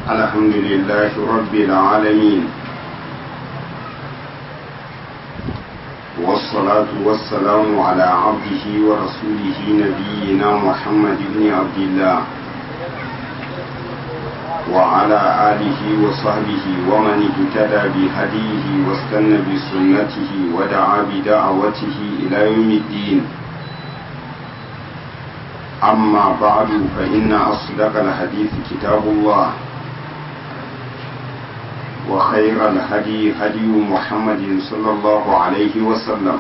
الحمد لله رب العالمين والصلاة والسلام على عبده ورسوله نبينا محمد بن عبد الله وعلى آله وصحبه ومن اهتدى بهديه واستنى بسنته ودعا بدعوته إلى يوم الدين أما بعد فإن أصدق الحديث كتاب الله وخير الهدي هدي محمد صلى الله عليه وسلم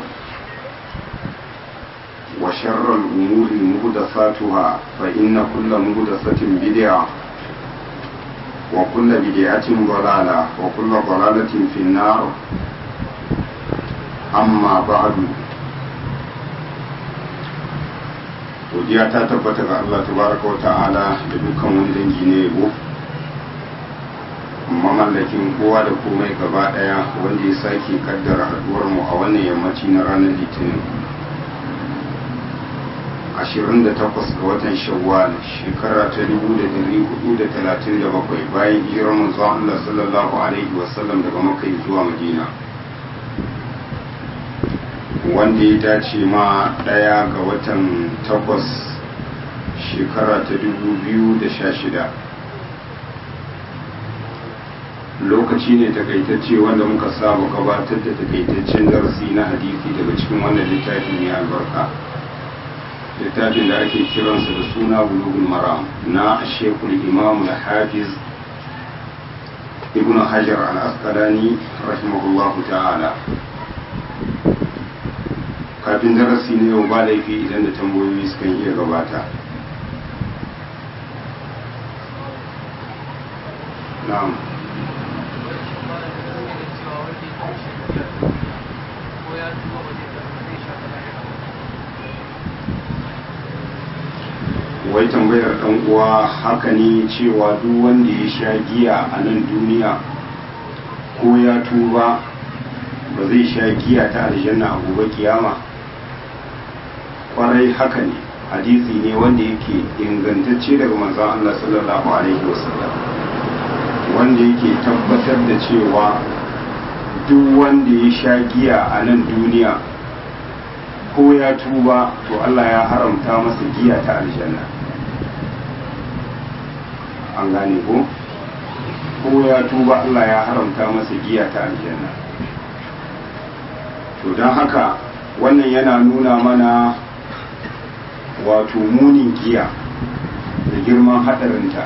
وشر الأمور مهدثاتها فإن كل مهدثة بدعة وكل بدعة ضلالة وكل ضلالة في النار أما بعد godiya ta tabbata ga Allah tabaraka wa ta'ala da dukkan wani dangi ne yabo mamallakin kowa da komai gaba daya wanda ya sake kaddara haduwar mu a wannan yammaci na ranar litinin 28 ga watan shawwal shekara ta 1437 bayan hijirar manzon Allah sallallahu alaihi wasallam daga makka zuwa madina wanda ya dace ma ɗaya ga watan takwas shekara ta dubu biyu da sha shida lokaci ne takaitacce wanda muka saba gabatar da takaitaccen darasi na hadisi daga cikin wannan littafi mai albarka littafin da ake kiransa da suna bulugul maram na shekul imam da hafiz ibn hajar al-asqalani rahimahullahu ta'ala kafin darasi na yau ba laifi idan da tambayoyi suka iya gabata na'am wai tambayar dan uwa haka ne cewa duk wanda ya sha giya a nan duniya ko ya tuba ba zai sha giya ta aljanna a gobe kiyama kwarai haka ne hadisi ne wanda yake ingantacce daga manzon Allah sallallahu alaihi wasallam wanda yake tabbatar da cewa duk wanda ya sha giya a nan duniya ko ya tuba to Allah ya haramta masa giya ta aljanna an gane ko ko ya tuba Allah ya haramta masa giya ta aljanna to don haka wannan yana nuna mana wato munin giya da girman hadarinta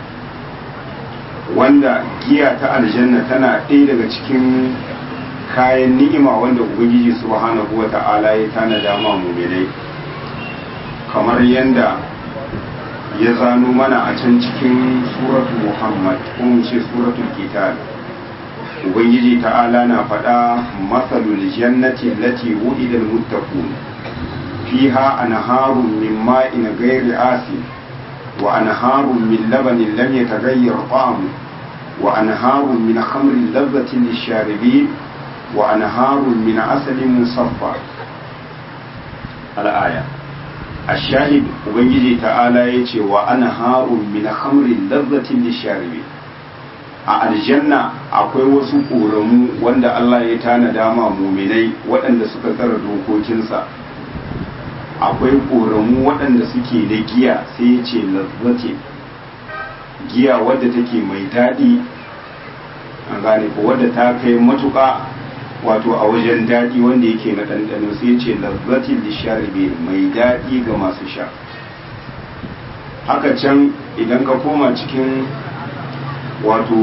wanda giya ta aljanna tana ɗaya daga cikin kayan ni'ima wanda ubangiji subhanahu wa ta'ala ya tanada ma mu'minai kamar yadda ya zano mana a can cikin suratu muhammad ko mu ce suratul kitab ubangiji ta'ala na faɗa matsalul jannati lati wu'ida almuttaqun fiha anharun min ma'in ghairi asin wa anharun min labanin lam yataghayyar ta'amu wa anharun min khamrin ladhatin lisharibin wa anharun min asalin musaffa al-aya الشاهد ubangiji ta'ala yace wa anharun min khamrin ladhatin lisharibin a aljanna akwai wasu ƙoramu wanda Allah ya tanada ma muminai waɗanda suka tsara dokokinsa akwai ƙoramu waɗanda suke da giya sai ya ce lazzate giya wadda take mai daɗi an gane ko wadda ta kai matuƙa wato a wajen daɗi wanda yake na ɗanɗano sai ya ce lazzatin lisharibe mai daɗi ga masu sha haka can idan ka koma cikin wato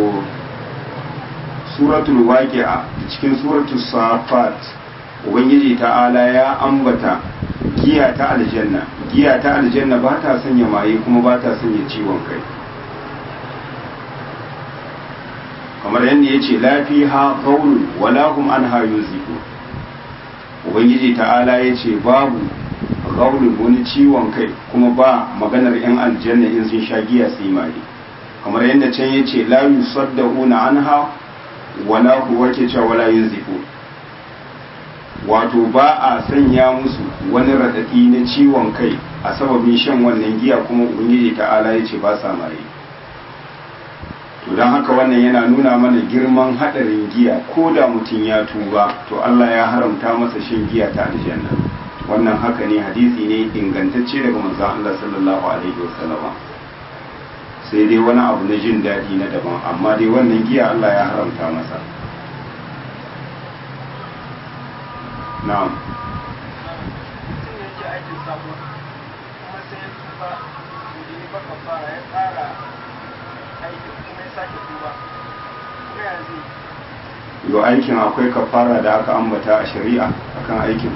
suratul waqi'a cikin suratul safat ubangiji ta'ala ya ambata giya ta aljanna giya ta aljanna ba ta sanya maye kuma ba ta sanya ciwon kai kamar yadda ya ce lafiha qaulun wala hum anha yunzifu ubangiji ta'ala ya ce babu qaulun wani ciwon kai kuma ba maganar yan aljanna in sun sha giya su yi maye kamar yadda can ya ce la yusaddauna anha wala huwa ke cewa wala yunzifu wato ba a sanya musu wani radadi na ciwon kai a sababin shan wannan giya kuma ubangiji ta'ala ya ce ba sa maye don haka wannan yana nuna mana girman haɗarin giya ko da mutum ya tuba to Allah ya haramta masa shan giya ta aljanna wannan haka ne hadisi ne ingantacce daga manzon Allah sallallahu alaihi wasallama sai dai wani abu na jin daɗi na daban amma dai wannan giya Allah ya haramta masa na'am yau aikin akwai kafara da aka ambata a shari'a akan aikin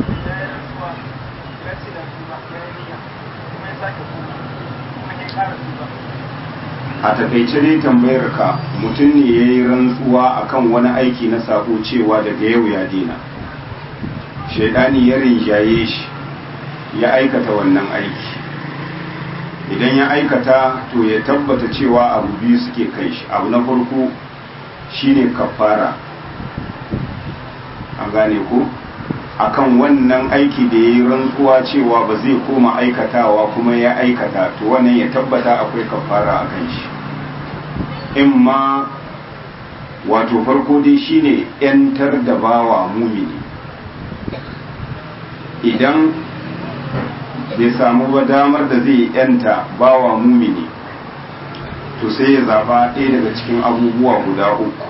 a takaice dai tambayar ka mutum ne ya yi rantsuwa akan wani aiki na sako cewa daga yau ya dina shaidani ya rinjaye shi ya aikata wannan aiki idan ya aikata to ya tabbata cewa abu biyu suke kai shi abu na farko shine kafara an gane ko akan wannan aiki da ya yi rantsuwa cewa ba zai koma aikatawa kuma ya aikata to wannan ya tabbata akwai kafara a kan shi in ma wato farko dai shine yantar da bawa mumini idan bai samu ba damar da zai yanta bawa mumini to sai ya zaba ɗaya daga cikin abubuwa guda uku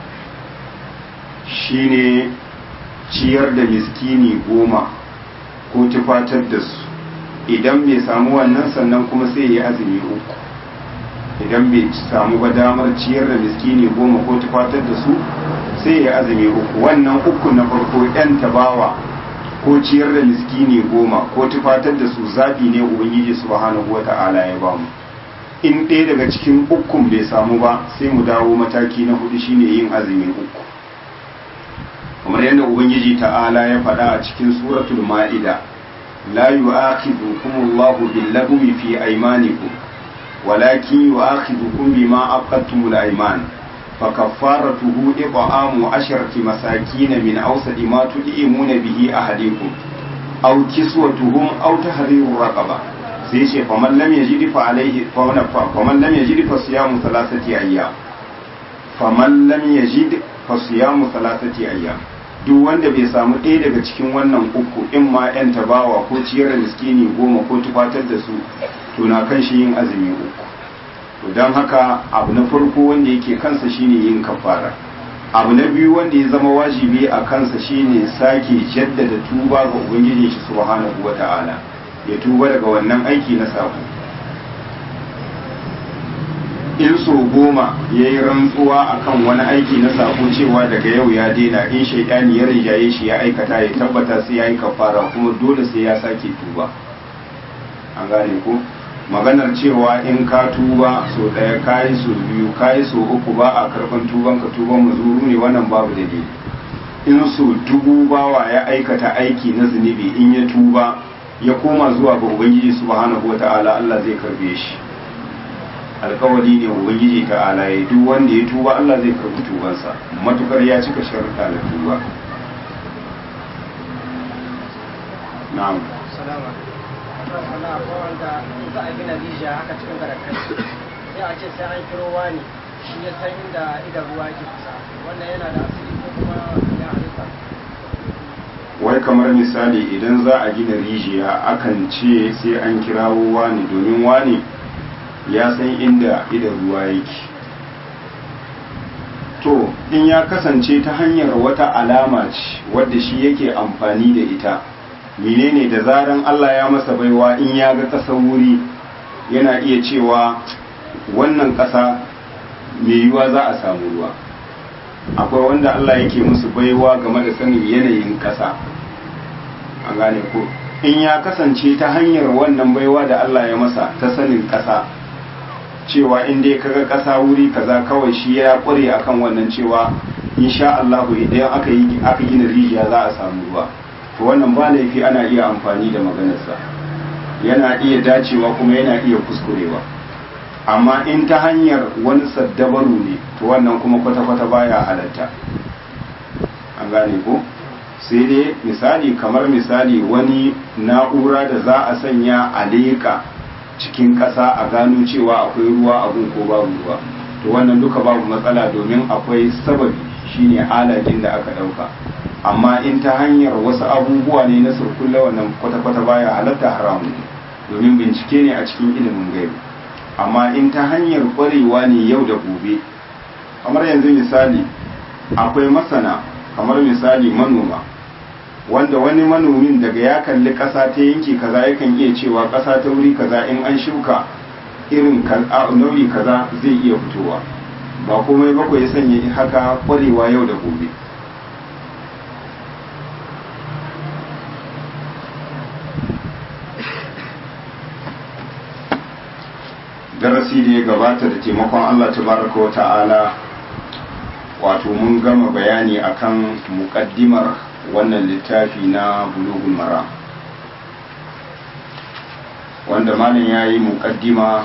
shine ciyar da miskini goma ko tufatar da su idan bai samu wannan sannan kuma sai ya azumi uku idan bai samu ba damar ciyar da miskini goma ko tufatar da su sai ya azumi uku wannan uku na farko yan tabawa ko ciyar da miskini goma ko tufatar da su zaɓi ne ubangiji subhanahu wata'ala ya bamu in ɗaya daga cikin ukun bai samu ba sai mu dawo mataki na hudu shine yin azumi uku kamar yadda ubangiji ta'ala ya faɗa a cikin suratul ma'ida la yu'akhidhukum Allahu bil-lagwi fi aymanikum walakin yu'akhidhukum bima aqadtumul ayman fakaffaratuhu it'amu asharati masakin min awsadi ma tud'imuna bihi ahadikum aw kiswatuhum aw tahriru raqaba sai ce faman lam yajid fa alayhi faman lam yajid fa siyamu thalathati ayyam faman lam yajid fa siyamu thalathati ayyam duk wanda bai samu ɗaya daga cikin wannan uku in ma yan tabawa ko ciyar da miskini goma ko tufatar da su to na kan shi yin azumi uku to don haka abu na farko wanda yake kansa shine yin kafara abu na biyu wanda ya zama wajibi a kansa shine sake jaddada tuba ga ubangiji shi subhanahu wata'ala ya tuba daga wannan aiki na sako in so goma ya yi rantsuwa akan wani aiki na sako cewa daga yau ya daina in shaidani ya rinjaye shi ya aikata ya tabbata sai ya yi kafara kuma dole sai ya sake tuba an gane ko maganar cewa in ka tuba so ɗaya kayi so biyu kayi so uku ba a karɓar tuban ka tuban mazuru ne wannan babu dalili in so dubu bawa ya aikata aiki na zunubi in ya tuba ya koma zuwa ga ubangiji subhanahu wata'ala Allah zai karbe shi alkawari ne ubangiji ta'ala ya duk wanda ya tuba Allah zai karbi tubansa matukar ya cika sharuɗa da tuba na'am salama sana ko wanda za a gina rijiya haka cikin garakai sai a ce sai an kiro wani shi ya san inda idan ruwa ke kusa wannan yana da asiri ko kuma ya halitta wai kamar misali idan za a gina rijiya akan ce sai an kirawo wani domin wani ya san inda idan ruwa yake to in ya kasance ta hanyar wata alama ce wadda shi yake amfani da ita menene da zaran Allah ya masa baiwa in ya ga ƙasar wuri yana iya cewa wannan ƙasa mai yiwuwa za a samu ruwa akwai wanda Allah yake musu baiwa game da sanin yanayin ƙasa an gane ko in ya kasance ta hanyar wannan baiwa da Allah ya masa ta sanin ƙasa cewa in dai kaga ƙasa wuri kaza kawai shi ya ƙware akan wannan cewa insha Allah idan aka yi aka gina rijiya za a samu ruwa to wannan ba laifi ana iya amfani da maganarsa yana iya dacewa kuma yana iya kuskurewa amma in ta hanyar wani saddabaru ne to wannan kuma kwata-kwata baya halatta an gane ko sai dai misali kamar misali wani na'ura da za a sanya a leƙa cikin ƙasa a gano cewa akwai ruwa abun ko babu ruwa to wannan duka babu matsala domin akwai sababi shine alakin da aka ɗauka amma in ta hanyar wasu abubuwa ne na surkulla wannan kwata-kwata baya halatta haramun ne domin bincike ne a cikin ilimin gaibi amma in ta hanyar ƙwarewa ne yau da gobe kamar yanzu misali akwai masana kamar misali manoma wanda wani manomin daga ya kalli ƙasa ta yanki kaza yakan iya cewa ƙasa ta wuri kaza in an shuka irin nau'i kaza zai iya fitowa ba komai ba ya sanya haka ƙwarewa yau da gobe darasi da ya gabata da taimakon Allah tabaraka wa ta'ala wato mun gama bayani akan muƙaddimar wannan littafi na bulughul mara wanda malam ya yi muƙaddima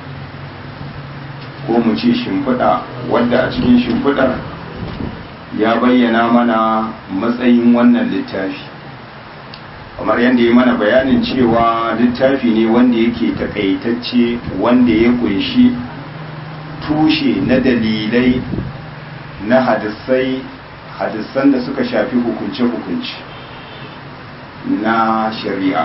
ko mu ce shimfiɗa wadda a cikin shimfiɗar ya bayyana mana matsayin wannan littafi kamar yadda ya mana bayanin cewa littafi ne wanda yake takaitacce wanda ya kunshi tushe na dalilai na hadisai hadisan da suka shafi hukunce-hukunce na shari'a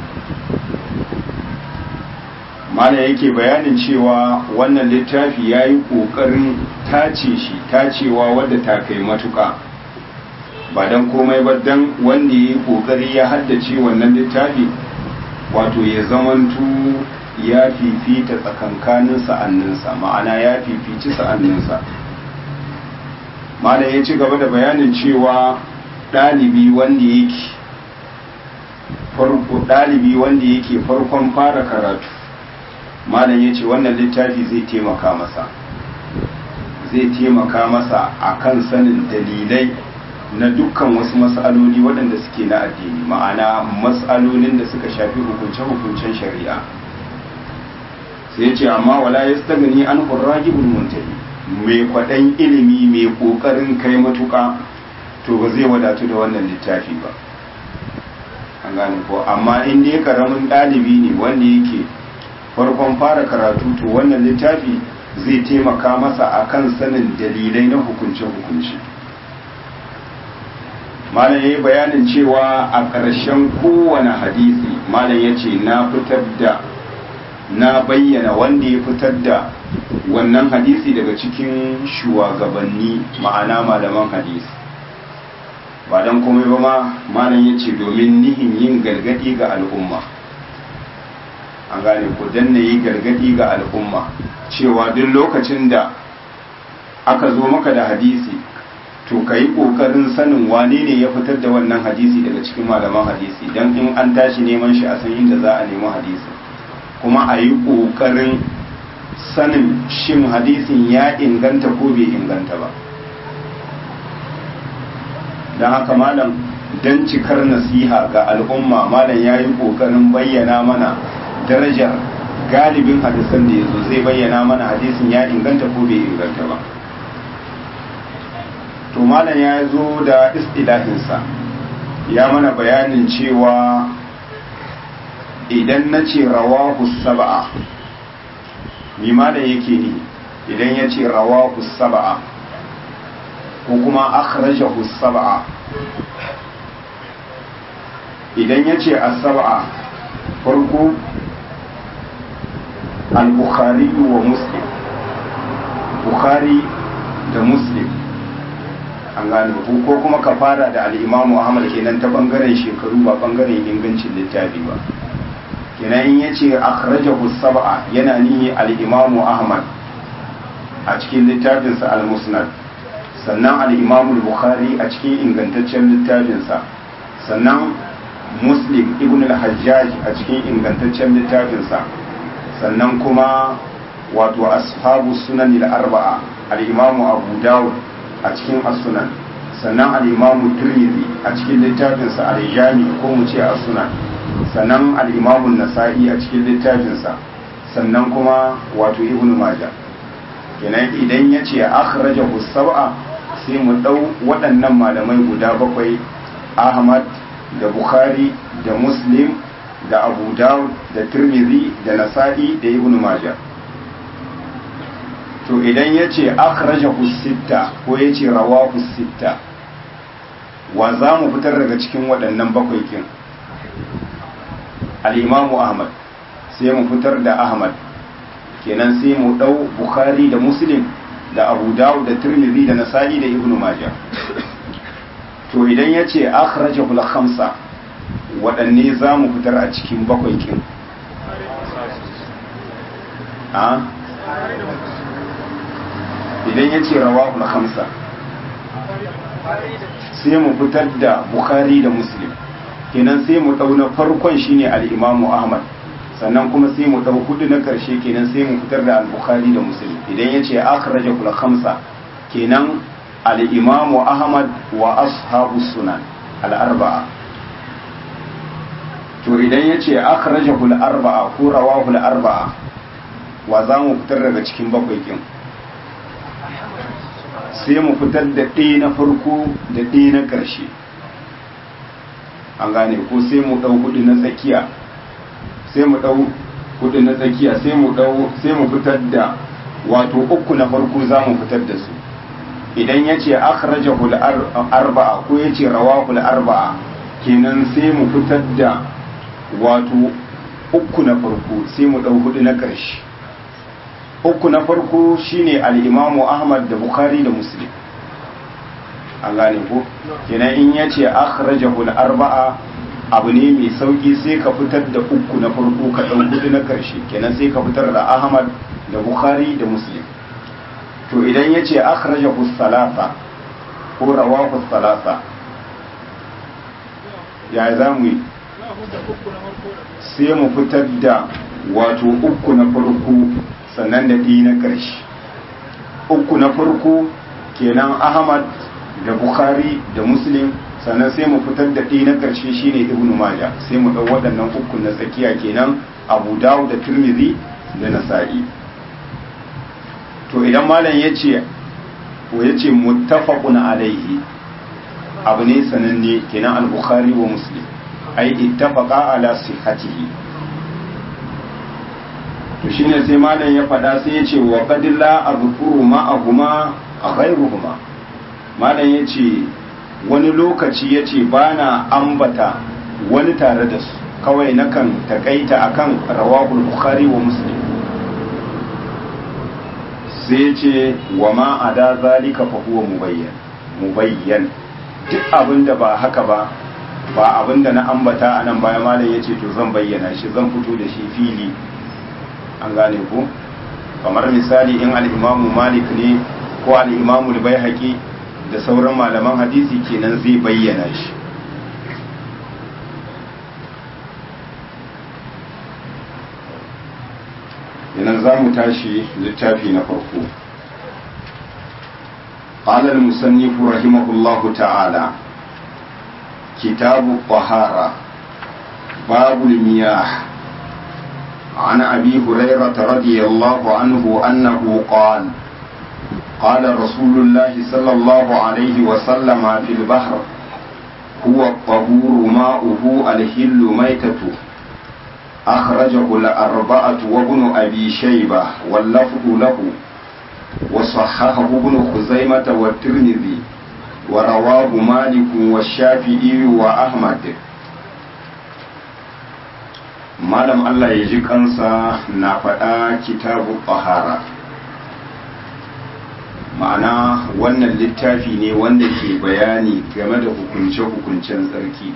mana yake bayanin cewa wannan littafi ya yi ƙoƙarin tace shi tacewa wadda ta kai matuƙa ba don komai ba don wanda ya yi ƙoƙari ya haddace wannan littafi wato ya zamantu ya fifita tsakankanin sa'anninsa ma'ana ya fifici sa'anninsa malam ya ci gaba da bayanin cewa ɗalibi wanda yake farko ɗalibi wanda yake farkon fara karatu malam ya ce wannan littafi zai taimaka masa zai taimaka masa akan sanin dalilai na dukkan wasu matsaloli waɗanda suke na addini ma'ana matsalolin da suka shafi hukunce-hukuncen shari'a sai ce amma wala ya stagani an hurragibul muntahi mai kwaɗan ilimi mai ƙoƙarin kai matuƙa to ba zai wadatu da wannan littafi ba an gane ko amma in dai karamin ɗalibi ne wanda yake farkon fara karatu to wannan littafi zai taimaka masa akan sanin dalilai na hukunce-hukunce malam ya yi bayanin cewa a ƙarshen kowane hadisi malam ya ce na fitar da na bayyana wanda ya fitar da wannan hadisi daga cikin shugabanni ma'ana malaman hadisi ba don komai ba ma malam ya ce domin nihin yin gargadi ga al'umma an gane ku danna yi gargadi ga al'umma cewa duk lokacin da aka zo maka da hadisi to ka yi ƙoƙarin sanin wane ne ya fitar da wannan hadisi daga cikin malaman hadisi don in an tashi neman shi a san inda za a nemi hadisi kuma a yi ƙoƙarin sanin shin hadisin ya inganta ko bai inganta ba don haka malam don cikar nasiha ga al'umma malam ya yi ƙoƙarin bayyana mana darajar galibin hadisan da ya zo zai bayyana mana hadisin ya inganta ko bai inganta ba to malam ya zo da istilahinsa ya mana bayanin cewa idan na ce rawahu saba'a ni malam yake ni idan ya ce rawahu saba'a ko kuma akhrajahu saba'a idan ya ce as-saba'a farko al-bukhari wa muslim bukhari da muslim an gane ko kuma ka fara da al'imamu ahmad kenan ta bangaren shekaru ba bangaren ingancin littafi ba kenan in yace akhrajahu sab'a yana nihi al-imamu ahmad a cikin littafinsa al-musnad sannan al-imamu bukhari a cikin ingantaccen littafinsa sannan muslim ibn al-hajjaj a cikin ingantaccen littafinsa sannan kuma wato ashabu sunan al-arba'a al-imamu abu dawud a cikin as-sunan sannan al-imamu tirmidhi a cikin littafinsa al-jami ko mu ce as-sunan sannan al-imamu nasa'i a cikin littafinsa sannan kuma wato ibnu majah kenan idan ya ce akhrajahu sab'a sai mu dau waɗannan malamai guda bakwai ahmad da bukhari da muslim da abu dawud da tirmidhi da nasa'i da ibnu majah to idan ya ce akhrajahu sitta ko ya ce rawahu sitta wa za mu fitar daga cikin waɗannan bakwai kin al-imamu ahmad sai mu fitar da ahmad kenan sai mu ɗau bukhari da muslim da abu dawud da tirmidhi da nasa'i da ibnu majah to idan ya ce akhrajahu al-khamsa waɗanne za mu fitar a cikin bakwai kin a idan ya ce rawahu al-khamsa sai mu fitar da bukhari da muslim kenan sai mu ɗau na farkon shine al-imamu ahmad sannan kuma sai mu ɗau hudu na ƙarshe kenan sai mu fitar da al-bukhari da muslim idan ya ce akhrajahu al-khamsa kenan al-imamu ahmad wa ashabu sunan al-arba'a to idan ya ce akhrajahu al-arba'a ko rawahu al-arba'a wa za mu fitar daga cikin bakwai kin sai mu fitar da ɗaya na farko da ɗaya na ƙarshe an gane ko sai mu ɗau hudu na tsakiya sai mu ɗau hudu na tsakiya sai mu ɗau sai mu fitar da wato uku na farko za mu fitar da su idan ya ce akhrajahu arba'a ko ya ce rawahu arba'a kenan sai mu fitar da wato uku na farko sai mu ɗau hudu na ƙarshe uku na farko shine al-imamu ahmad da bukhari da muslim an gane ko kenan in ya ce akhrajahu arba'a abu ne mai sauki sai ka fitar da uku na farko ka ɗau hudu na ƙarshe kenan sai ka fitar da ahmad da bukhari da muslim to idan ya ce akhrajahu salasa ko rawahu salasa ya za mu yi sai mu fitar da wato uku na farko sannan da ɗi na ƙarshe uku na farko kenan ahmad da bukhari da muslim sannan sai mu fitar da ɗi na ƙarshe shine ibnu maja sai mu ɗau waɗannan uku na tsakiya kenan abu dawud da turmizi da nasa'i to idan malam ya ce ko ya ce muttafaqun alaihi abu ne sananne kenan al-bukhari wa muslim ai ittafaqa ala sihhatihi to shine sai malam ya faɗa sai ya ce wa qad la azkuru ma'ahuma ghayruhuma malam ya ce wani lokaci ya ce ba na ambata wani tare da su kawai nakan takaita akan rawahul bukhari wa muslim sai ce wa ma a da zalika fa huwa mubayyan mubayyan duk abinda ba haka ba ba abinda na ambata a nan baya malam ya ce to zan bayyana shi zan fito da shi fili an gane ko kamar misali in al'imamu malik ne ko al'imamu bai haƙi da sauran malaman hadisi kenan zai bayyana shi yanar za mu tashi littafi na farko قال المصنف رحمه الله تعالى كتاب الطهارة باب المياه عن أبي هريرة رضي الله عنه أنه قال قال رسول الله صلى الله عليه وسلم في البحر هو الطهور ماؤه الهل ميتته أخرجه الأربعة وابن أبي شيبة واللفظ له وصححه ابن خزيمة والترمذي ورواه مالك والشافعي وأحمد malam Allah ya ji kansa na faɗa kitabu ƙahara ma'ana wannan littafi ne wanda ke bayani game da hukunce-hukuncen tsarki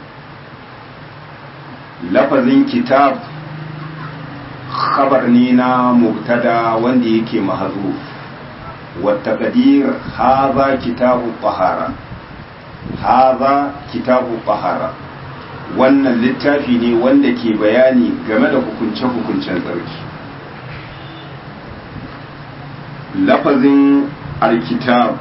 lafazin kitab khabar ne na mubtada wanda yake mahazu wata kadir haza kitabu ƙahara haza kitabu ƙahara wannan littafi ne wanda ke bayani game da hukunce-hukuncen tsarki lafazin alkitab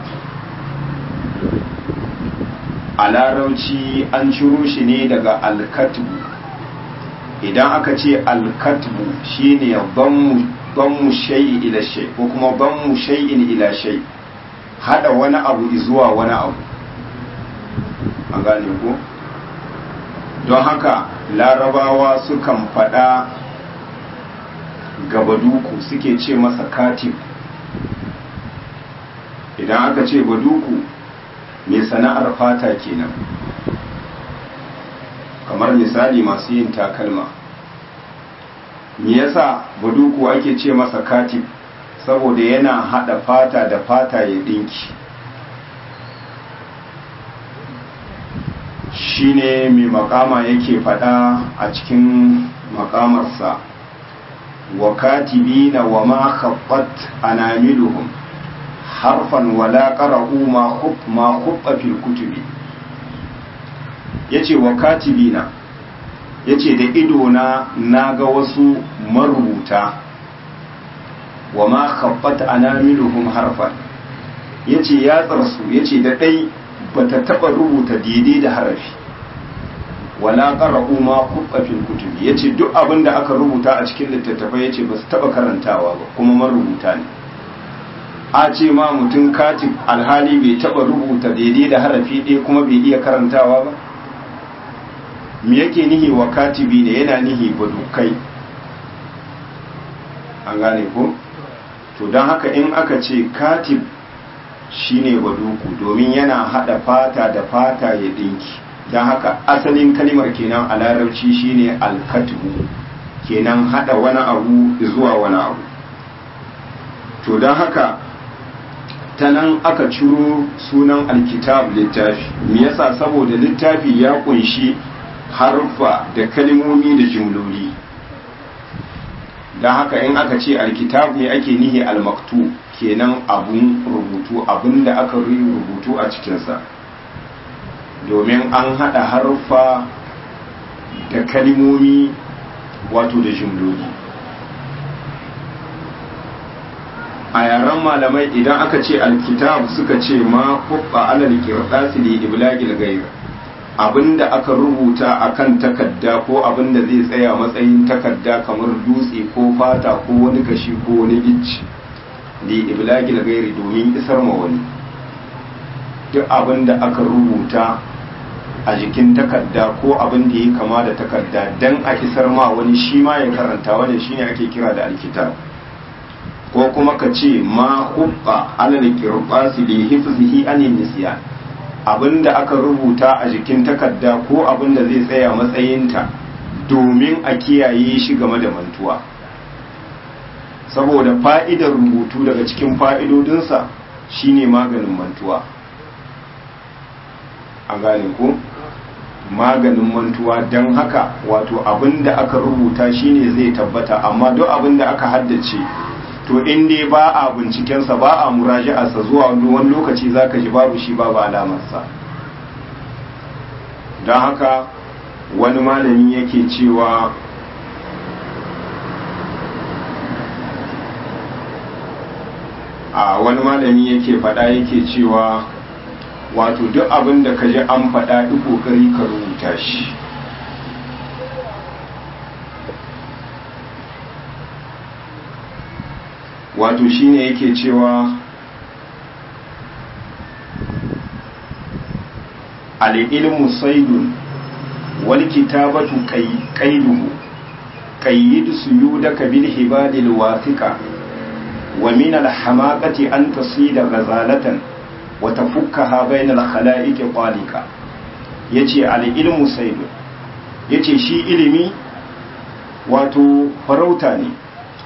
a larauci an ciro shi ne daga alkatbu idan aka ce alkatbu shine banmu shay'i ila shay ko kuma banmu shay'in ila shay hada wani abu zuwa wani abu an gane ko don haka larabawa sukan faɗa gabaduku suke ce masa katib idan aka ce baduku mai sana'ar fata kenan kamar misali masu yin takalma me yasa baduku ake ce masa katib saboda yana hada fata da fata ya dinki shine mai makama yake fada a cikin makamarsa wa katibina wa ma khaffat anamiluhum harfan wala qara'u ma khub ma khubba fil kutubi yace wa katibina yace da ido na naga wasu marubuta wa ma khaffat anamiluhum harfan yace ya tsarsu yace da dai bata taba rubuta daidai da harafi wala qara'u ma khubba fil kutubi yace duk abin da aka rubuta a cikin littattafai yace ba su taba karantawa ba kuma marubuta ne a ce ma mutum katib alhali bai taba rubuta daidai da harafi ɗaya kuma bai iya karantawa ba me yake nihi wa katibi ne yana nihi badukai an gane ko to don haka in aka ce katib shine baduku domin yana hada fata da fata ya dinki don haka asalin kalimar kenan a larabci shine alkatubu kenan hada wani abu zuwa wani abu to don haka ta nan aka ciro sunan alkitab littafi me yasa saboda littafi ya kunshi harfa da kalmomi da jumloli don haka in aka ce alkitab ne ake nihi almaktu kenan abun rubutu abun da aka rubutu a cikinsa domin an haɗa harfa da kalmomi wato da jumloli a yaren malamai idan aka ce alkitab suka ce ma kubba alal kirdasi li iblagil ghair abinda aka rubuta akan takarda ko abinda zai tsaya matsayin takarda kamar dutse ko fata ko wani kashi ko wani icci li iblagil ghairi domin isar ma wani duk abinda aka rubuta a jikin takarda ko abin da ya kama da takarda dan a isar ma wani shi ma ya karanta wani shine ake kira da alkitab ko kuma ka ce ma hubba alal qirbasi li hifzihi anin nisyan abinda aka rubuta a jikin takarda ko abinda zai tsaya matsayinta domin a kiyaye shi game da mantuwa saboda fa'idar rubutu daga cikin fa'idodinsa shine maganin mantuwa an gane ko maganin mantuwa don haka wato abinda aka rubuta shine zai tabbata amma duk abinda aka haddace to in dai ba a bincikensa ba a muraji'arsa zuwa wani lokaci za ka ji babu shi babu alamarsa don haka wani malami yake cewa a wani malami yake faɗa yake cewa wato duk abin da ka ji an faɗa duk ƙoƙari ka rubuta shi wato shine yake cewa al'ilmu saidun wal kitabatu qaiduhu qayyid suyudaka bil hibadil wathiqa wa min al hamaqati an tasida ghazalatan wa tafukkaha bayna al khalaiq qalika yace al ilmu saidun yace shi ilimi wato farauta ne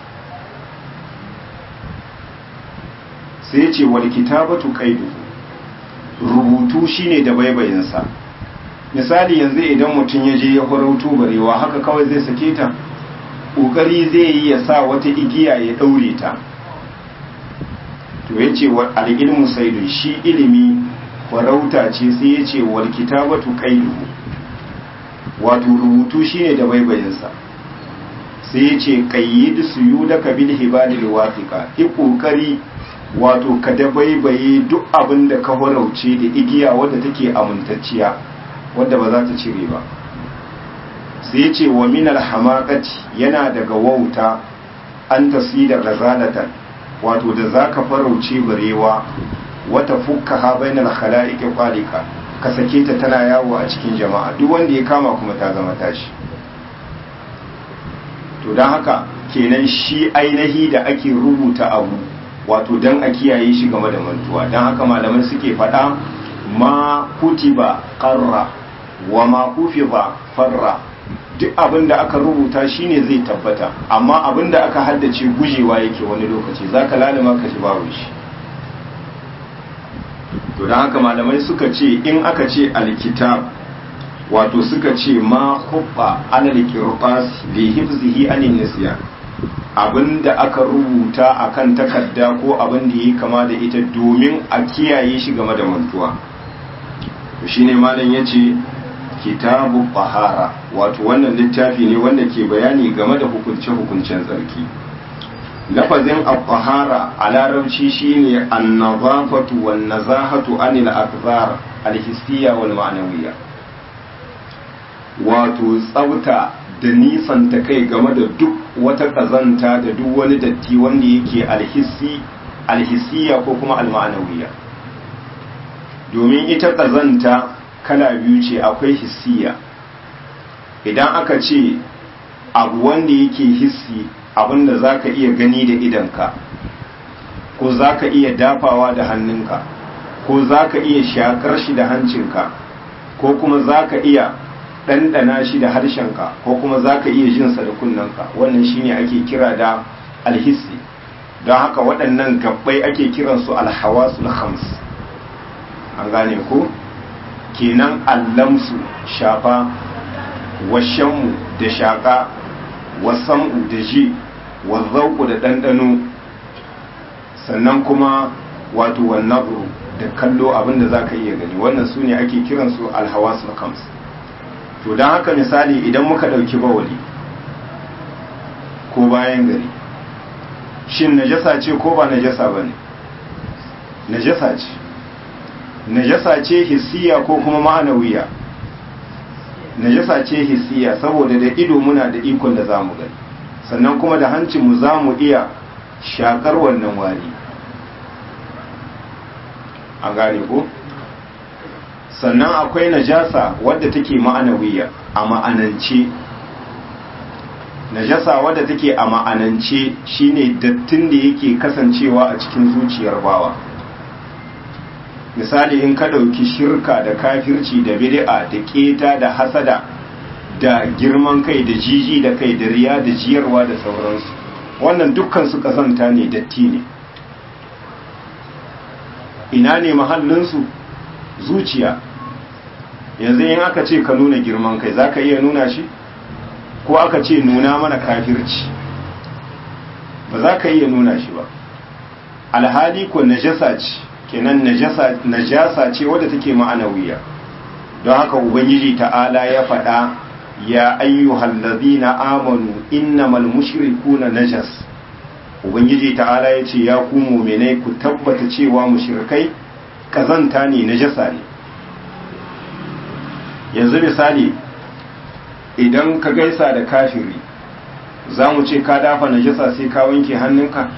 sai ce wal kitabatu qaiduhu rubutu shine da baibayinsa misali yanzu idan mutum ya je ya farauto barewa haka kawai zai sake ta kokari zai yi ya sa wata igiya ya daure ta to yace wa al-ilmu saidun shi ilimi farauta ce sai yace wal kitabatu qaiduhu wato rubutu shine da baibayinsa sai yace qayyid suyudaka bil hibadil wathiqa i kokari wato ka dabaibaye duk abin da ka horauce da igiya wadda take amintacciya wadda ba za ta cire ba sai ce wa minal hamakati yana daga wauta an tasi da gazalatan wato da za ka farauce barewa wata fukka ha bainal khala'iqi qalika ka sake ta tana yawo a cikin jama'a duk wanda ya kama kuma ta zama tashi to don haka kenan shi ainihi da ake rubuta abu wato dan a kiyaye shi game da mantuwa don haka malamai suke faɗa ma kutiba qarra wa ma kufiba farra duk abin da aka rubuta shine zai tabbata amma abin da aka haddace gujewa yake wani lokaci zaka lalima ka ji babu shi to don haka malamai suka ce in aka ce alkitab wato suka ce ma hubba alal qirtas li hifzihi anin nisyan abinda aka rubuta akan takarda ko abin da yi kama da ita domin a kiyaye shi game da mantuwa shine malam yace kitabu bahara wato wannan littafi ne wanda ke bayani game da hukunce-hukuncen tsarki lafazin al-bahara a larabci shine an-nazafatu wan-nazahatu anil akbar al-hissiyya wal ma'nawiyya wato tsafta da nisan ta kai game da duk wata kazanta da duk wani datti wanda yake alhissi alhissiya ko kuma alma'anawiyya domin ita kazanta kala biyu ce akwai hissiya idan aka ce abu wanda yake hissi abinda za ka iya gani da idanka ko za ka iya dafawa da hannunka ko za ka iya shakar shi da hancinka ko kuma za ka iya ɗanɗana shi da harshenka ko kuma za ka iya jinsa da kunnanka wannan shine ake kira da alhissi don haka waɗannan gabbai ake kiransu alhawasul khams an gane ko kenan allamsu shafa washenmu da shaƙa wasam'u da ji wazzauku da ɗanɗano sannan kuma wato wannabru da kallo abinda za ka iya gani wannan su ne ake kiransu alhawasul khams to don haka misali idan muka ɗauki bawali ko bayan gari shin najasa ce ko ba najasa ba ne najasa ce najasa ce hissiya ko kuma ma'anawiya najasa ce hissiya saboda da ido muna da ikon da za mu gani sannan kuma da hancinmu za mu iya shakar wannan wari an gane ko? sannan akwai najasa wadda take ma'anawiya a ma'anance najasa wadda take a ma'anance shine dattin da yake kasancewa a cikin zuciyar bawa misali in ka ɗauki shirka da kafirci da bid'a da keta da hasada da girman kai da jiji da kai da riya da jiyarwa da sauransu wannan dukkan su kasanta ne datti ne ina ne mahallinsu zuciya yanzu in aka ce ka nuna girman kai za ka iya nuna shi ko aka ce nuna mana kafirci ba za ka iya nuna shi ba alhali ko najasa ce kenan najasa ce wadda take ma'anawiya don haka ubangiji ta'ala ya faɗa ya ayyuhal ladina amanu innamal mushrikuna najas ubangiji ta'ala ya ce ya ku mu'minai ku tabbata cewa mushrikai kazanta ne najasa ne yanzu misali idan ka gaisa da kafiri za mu ce ka dafa najasa sai ka wanke hannunka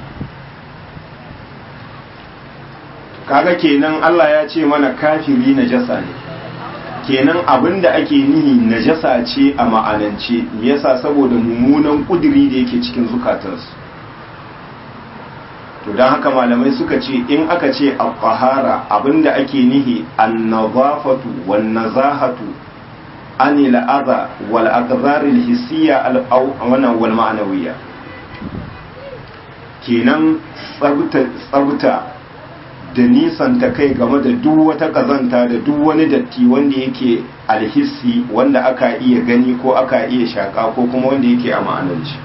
kaga kenan Allah ya ce mana kafiri najasa ne kenan abinda ake nihi najasa ce a ma'anance me yasa saboda mummunan kudiri da yake cikin zukatansu to don haka malamai suka ce in aka ce al-qahara abinda ake nihi an-nazafatu wan-nazahatu anil adha wal aqdar al-hissiyya al-aw wal ma'nawiyya kenan tsabta tsabta da nisan ta kai game da duk wata kazanta da duk wani datti wanda yake alhissi wanda aka iya gani ko aka iya shaka ko kuma wanda yake a ma'anarci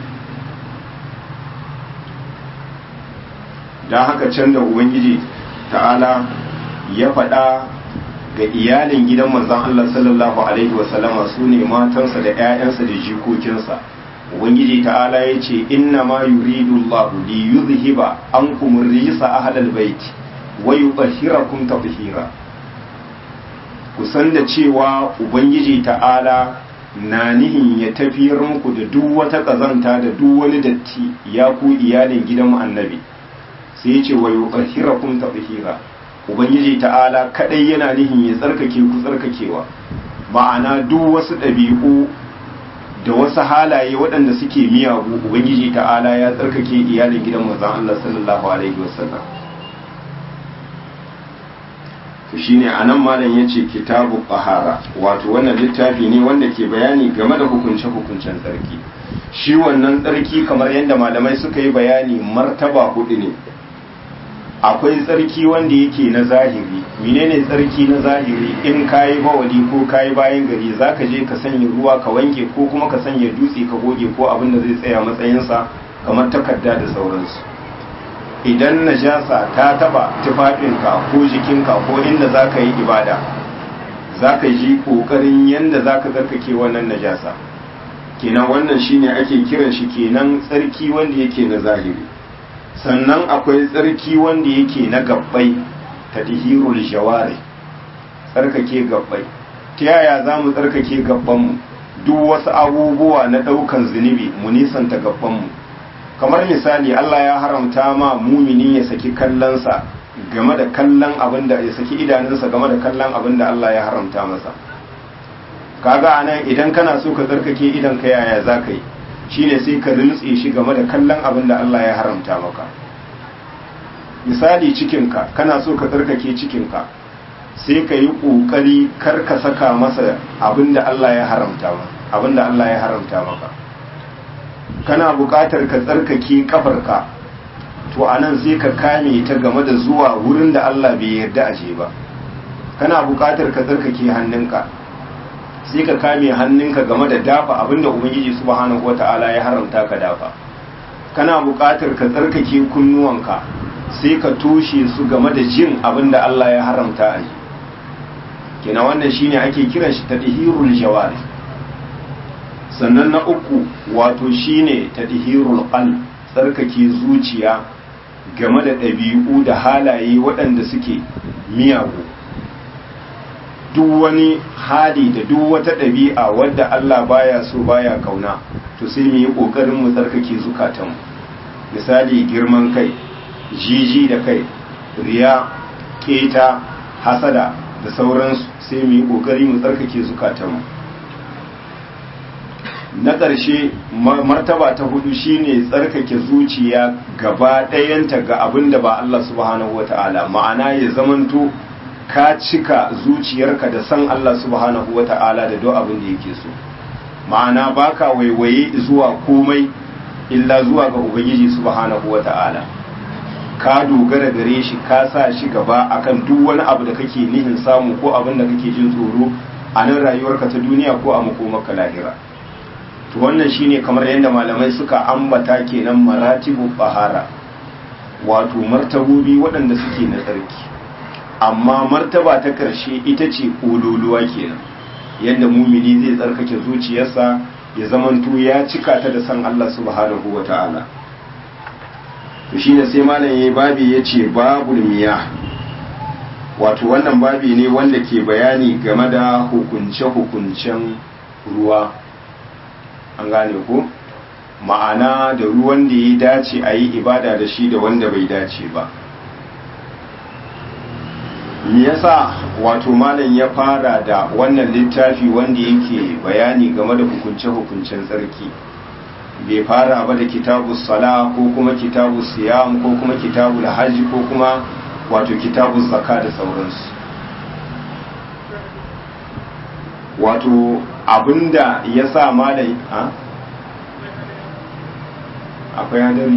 don haka can da ubangiji ta'ala ya faɗa ga iyalin gidan manzon Allah sallallahu alaihi wasallama su ne matansa da 'ya'yansa da jikokinsa ubangiji ta'ala ya ce inna ma yuridu Allah li yuzhiba ankum rijsa ahlal bait wa yutahhirakum tatheera kusan da cewa ubangiji ta'ala na nihin ya tafiyar muku da duk wata kazanta da duk wani datti ya ku iyalin gidan annabi sai ya ce wa yutahhirakum tatheera ubangiji ta'ala kadai yana nihin ya tsarkake ku tsarkakewa ma'ana duk wasu ɗabi'u da wasu halaye waɗanda suke miyagu ubangiji ta'ala ya tsarkake iyalin gidan manzon Allah sallallahu alaihi wasallam to shine anan malam yace kitabu qahara wato wannan littafi ne wanda ke bayani game da hukunce hukuncen tsarki shi wannan tsarki kamar yadda malamai suka yi bayani martaba hudu ne akwai tsarki wanda yake na zahiri menene tsarki na zahiri in kayi bawali ko kayi bayan gari zaka je ka sanya ruwa ka wanke ko kuma ka sanya dutse ka goge ko abin da zai tsaya matsayinsa kamar takarda da sauransu idan najasa ta taba tufafinka ko jikinka ko inda zaka yi ibada zaka ji kokarin yanda zaka tsarkake wannan najasa kenan wannan shine ake kiran shi kenan tsarki wanda yake na zahiri sannan akwai tsarki wanda yake na gabbai ta dihirul jawari tsarkake gabbai ta yaya za mu tsarkake gabbanmu duk wasu abubuwa na ɗaukan zunubi mu nisanta gabbanmu kamar misali Allah ya haramta ma mumini ya saki kallonsa game da kallon abin da ya saki idanunsa game da kallon abin da Allah ya haramta masa kaga anan idan kana so ka tsarkake idan ka yaya za ka yi shine sai ka rintse shi game da kallon abin da Allah ya haramta maka misali cikinka kana so ka tsarkake cikinka sai ka yi ƙoƙari kar ka saka masa abin da Allah ya haramta abin da Allah ya haramta maka kana buƙatar ka tsarkake kafarka to anan sai ka kame ta game da zuwa wurin da Allah bai yarda a je ba kana buƙatar ka tsarkake hannunka sai ka kame hannunka game da dafa abinda ubangiji subhanahu wata'ala ya haramta ka dafa kana buƙatar ka tsarkake kunnuwanka sai ka toshe su game da jin abinda Allah ya haramta a yi kina wannan shine ake kiran shi tadhirul jawari sannan na uku wato shine tadhirul qalb tsarkake zuciya game da ɗabi'u da halaye waɗanda suke miyagu duk wani hali da duk wata ɗabi'a wadda Allah baya so baya kauna to sai mu yi ƙoƙarin mu tsarkake zukatanmu misali girman kai jiji da kai riya keta hasada da sauransu sai mu yi ƙoƙari mu tsarkake zukatanmu na ƙarshe martaba ta hudu shine tsarkake zuciya gaba ɗayanta ga abin da ba Allah subhanahu wata'ala ma'ana ya zamanto ka cika zuciyarka da san Allah subhanahu wata'ala da duk abin da yake so ma'ana baka waiwaye zuwa komai illa zuwa ga ubangiji subhanahu wata'ala ka dogara gare shi ka sa shi gaba akan duk wani abu da kake nihin samu ko abin da kake jin tsoro a nan rayuwarka ta duniya ko a makomarka lahira to wannan shine kamar yadda malamai suka ambata kenan maratibu bahara wato martabobi waɗanda suke na tsarki amma martaba ta ƙarshe ita ce ƙololuwa kenan yadda mumini zai tsarkake zuciyarsa ya zamanto ya cika ta da san Allah subhanahu wa ta'ala to shine sai malam yayi babi yace babul miya wato wannan babi ne wanda ke bayani game da hukunce hukuncen ruwa an gane ko ma'ana da ruwan da ya dace a yi ibada da shi da wanda bai dace ba me yasa wato malam ya fara da wannan littafi wanda yake bayani game da hukunce-hukuncen tsarki bai fara ba da kitabu sala ko kuma kitabu siyam ko kuma kitabu da hajji ko kuma wato kitabu zaka da sauransu wato abinda ya sa malam a akwai hadari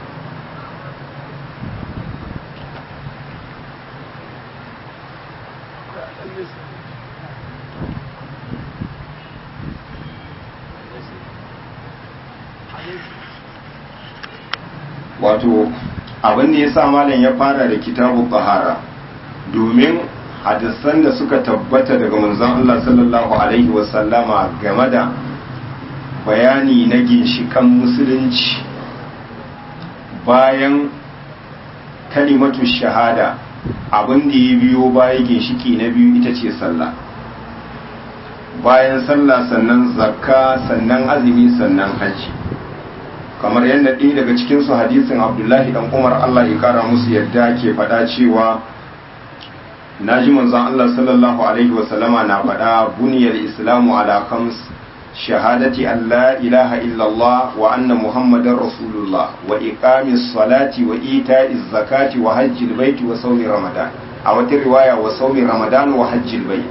wato abin da ya sa malam ya fara da kitabu bahara domin hadisan da suka tabbata daga manzon Allah sallallahu alaihi wasallama game da bayani na ginshikan musulunci bayan kalimatu shahada abin da ya biyo baya ginshiki na biyu ita ce sallah bayan sallah sannan zakka sannan azumi sannan hajji kamar yadda ɗaya daga cikinsu hadisin abdullahi dan umar allah ya kara musu yadda ke faɗa cewa na ji manzon allah sallallahu alaihi wasallama na faɗa buniyar islamu ala khams shahadati an la ilaha illallah wa anna muhammadar rasulullah wa iqamis salati wa ita'iz zakati wa hajjil baiti wa sawmi ramadan a wata riwaya wa sawmi ramadan wa hajjil bait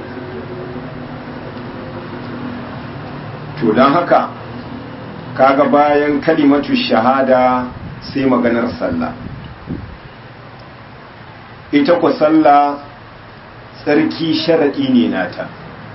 to dan haka kaga bayan kalimatu shahada sai maganar sallah ita ku sallah tsarki sharaɗi ne nata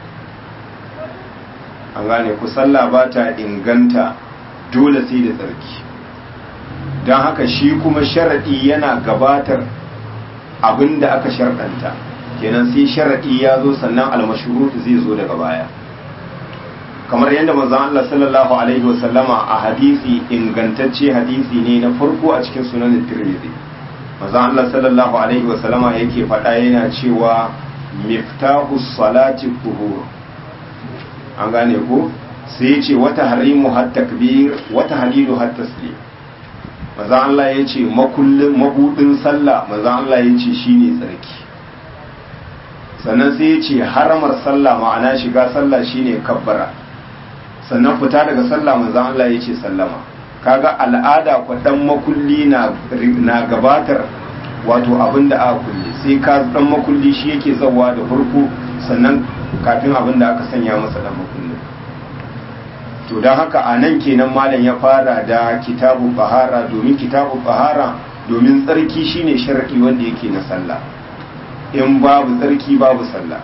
an gane ku sallah ba ta inganta dole sai da tsarki don haka shi kuma sharaɗi yana gabatar abin da aka sharɗanta kenan sai sharaɗi ya zo sannan almashurutu zai zo daga baya kamar yadda manzon Allah sallallahu alaihi wasallama a hadisi ingantacce hadisi ne na farko a cikin sunan Tirmidhi manzon Allah sallallahu alaihi wasallama yake faɗa yana cewa miftahu salati kuhur an gane ko sai yace wata harimu hat takbir wata halilu hat taslim manzon Allah yace makullin mabudin sallah manzon Allah yace shine tsarki sannan sai yace haramar sallah ma'ana shiga sallah shine kabbara sannan fita daga sallah manzon Allah yace sallama kaga al'ada ko dan makulli na na gabatar wato abinda aka kulle sai ka dan makulli shi yake zawa da farko sannan kafin abinda aka sanya masa dan makulli to dan haka a nan kenan malam ya fara da kitabu bahara domin kitabu bahara domin tsarki shine sharadi wanda yake na sallah in babu tsarki babu sallah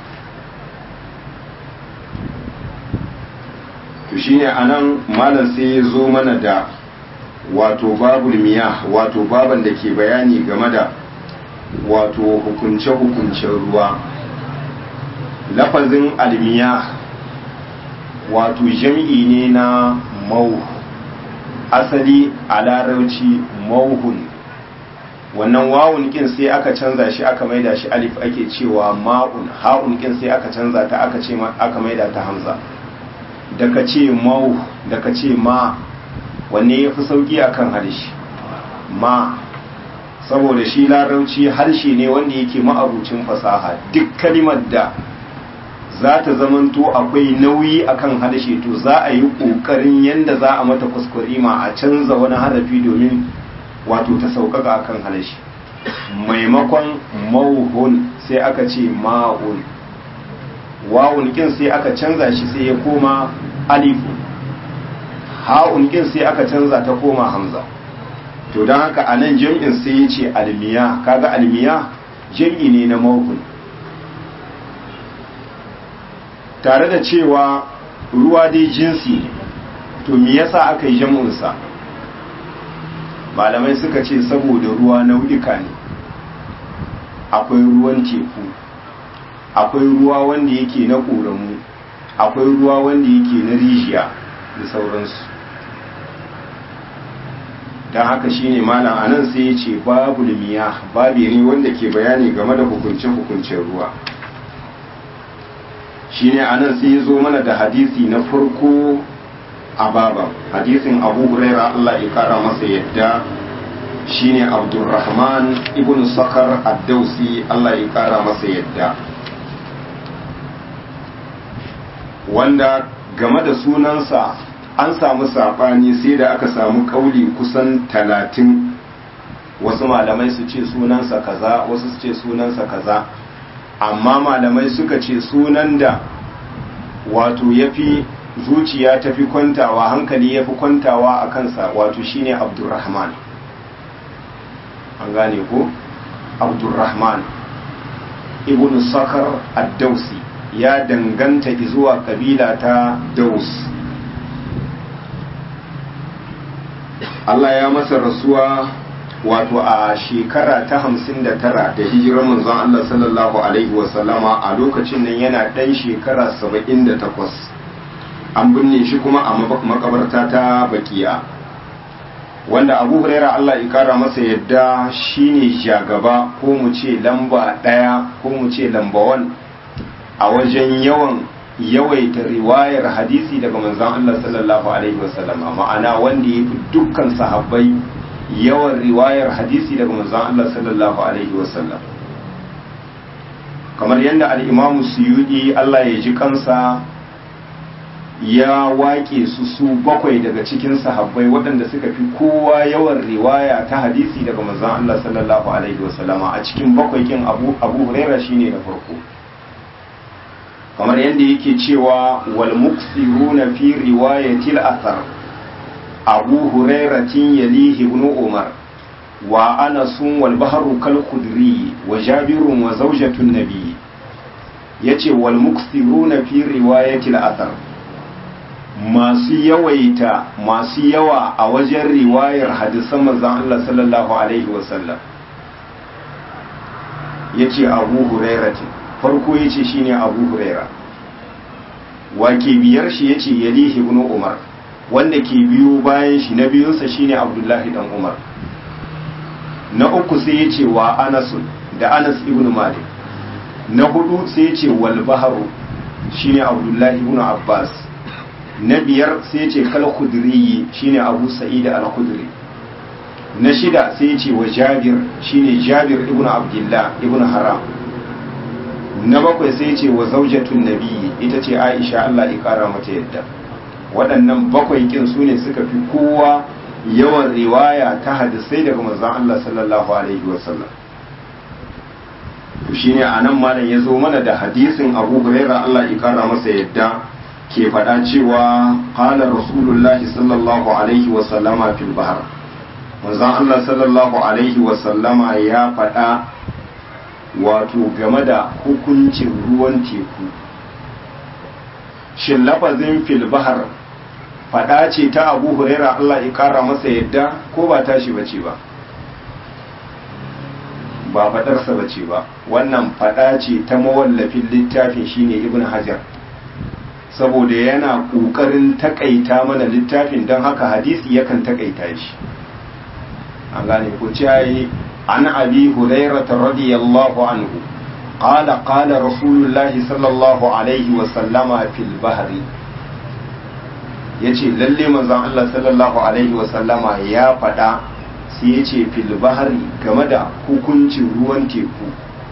to shine anan malam sai ya zo mana da wato babul miyah wato baban da ke bayani game da wato hukunce-hukuncen ruwa lafazin almiya wato jam'i ne na mau asali a larauci mauhun wannan wawun kin sai aka canza shi aka maida shi alif ake cewa ma'un ha'un kin sai aka canza ta aka ce aka maida ta hamza daga ce mau daga ce ma wanne ya fi sauki akan harshe ma saboda shi larauci harshe ne wanda yake ma'abucin fasaha duk kalimar da za ta zamanto akwai nauyi akan harshe to za a yi ƙoƙarin yadda za a mata kuskurima a canza wani harafi domin wato ta sauƙaƙa akan harshe maimakon mauhun sai aka ce ma'un wawun kin sai aka canza shi sai ya koma alifu ha'un kin sai aka canza ta koma hamza to don haka a nan jam'in sai ya ce almiya kaga almiya jam'i ne na mawukun tare da cewa ruwa dai jinsi ne to me yasa aka yi jam'insa malamai suka ce saboda ruwa nau'ika ne akwai ruwan teku akwai ruwa wanda yake na ƙoramu akwai ruwa wanda yake na rijiya da sauransu don haka shine malam anan sai ya ce babu miya babu ne wanda ke bayani game da hukunce-hukuncen ruwa shine anan sai ya zo mana da hadisi na farko a baban hadisin abu huraira Allah ya kara masa yadda shine abdurrahman ibn sakar ad-dausi Allah ya kara masa yadda wanda game da sunansa an samu saɓani sai da aka samu ƙauli kusan talatin wasu malamai su ce sunansa kaza wasu su ce sunansa kaza amma malamai suka ce sunan da wato ya fi zuciya ta fi kwantawa hankali ya fi kwantawa a kansa wato shine abdurrahman an gane ko abdurrahman ibn sakar ad-dausi ya danganta zuwa kabila ta daus Allah ya masa rasuwa wato a shekara ta hamsin da tara da hijirar manzon Allah sallallahu alaihi wasallama a lokacin nan yana ɗan shekara saba'in da takwas an binne shi kuma a makabarta ta bakiya wanda abu huraira Allah ya kara masa yadda shine shagaba ko mu ce lamba ɗaya ko mu ce lamba wan a wajen yawan yawaita riwayar hadisi daga manzon Allah sallallahu alaihi wasallama ma'ana wanda ya fi dukkan sahabbai yawan riwayar hadisi daga manzon Allah sallallahu alaihi wasallam kamar yadda al-Imam Suyudi Allah ya ji kansa ya waƙe su su bakwai daga cikin sahabbai waɗanda suka fi kowa yawan riwaya ta hadisi daga manzon Allah sallallahu alaihi wasallama a cikin bakwai kin Abu Abu Huraira shine na farko kamar yadda yake cewa wal muksiruna fi riwayatil athar Abu Hurairatin yalihi ibn Umar wa Anasun wal bahru kal khudri wa Jabirun wa zawjatun nabi yace wal muksiruna fi riwayatil athar masu yawaita masu yawa a wajen riwayar hadisan manzon Allah sallallahu alaihi wasallam yace Abu Hurairatin farko yace shine Abu Huraira wake biyar shi yace Yalihi ibn Umar wanda ke biyo bayan shi na biyunsa shine Abdullahi dan Umar na uku sai yace wa Anas da Anas ibn Malik na hudu sai yace wal bahru shine Abdullahi ibn Abbas na biyar sai ce kal khudri shine abu sa'id al khudri na shida sai ce wa jabir shine jabir ibnu abdullah ibnu haram na bakwai sai ce wa zaujatun nabi ita ce aisha Allah ya kara mata yadda waɗannan bakwai kin su ne suka fi kowa yawan riwaya ta hadisai daga manzon Allah sallallahu alaihi wasallam to shine anan malam ya zo mana da hadisin Abu Hurairah Allah ya kara masa yadda ke faɗa cewa ƙalar rasulullahi sallallahu alaihi wasallama fil bahar manzon Allah sallallahu alaihi wasallama ya faɗa wato game da hukuncin ruwan teku shin lafazin fil bahar faɗa ce ta abu huraira Allah ya ƙara masa yadda ko ba tashi bace ba ba faɗarsa bace ba wannan faɗa ce ta mawallafin littafin shine ibn hajar saboda yana ƙoƙarin takaita mana littafin don haka hadisi yakan takaita shi an gane ku ciyayi an abi hurairata radiyallahu anhu qala qala rasulullahi sallallahu alaihi wa sallama fil bahri yace lalle manzon Allah sallallahu alaihi wa sallama ya faɗa sai yace fil bahri game da hukuncin ruwan teku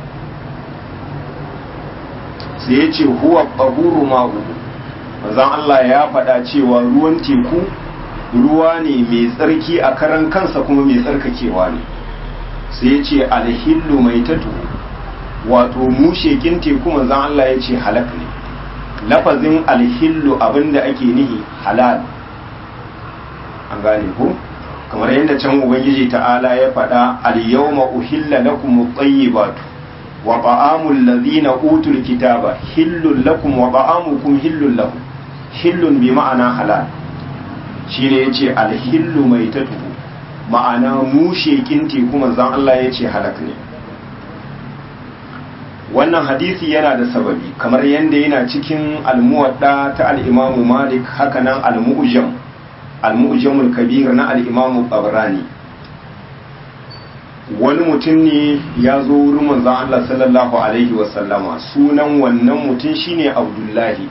sai yace huwa tahuru ma'u manzon Allah ya faɗa cewa ruwan teku ruwa ne mai tsarki a karan kansa kuma mai tsarkakewa ne sai ya ce alhillu mai tatu wato mushekin teku manzon Allah ya ce halak ne lafazin alhillu abinda ake nihi halal an gane ko kamar yadda can ubangiji ta'ala ya faɗa al-yawma uhilla lakum at-tayyibatu wa ta'amul ladhina utul kitaba hillul lakum wa ta'amukum hillul lahum hillun bi ma'ana halal shine yace alhillu mai tatu ma'ana mushekin teku manzon Allah yace halak ne wannan hadisi yana da sababi kamar yadda yana cikin almuwadda ta al-Imam Malik hakanan al-Mu'jam al-Mu'jamul Kabir na al-Imam Tabrani wani mutum ne ya zo wurin manzon Allah sallallahu alaihi wasallama sunan wannan mutum shine Abdullahi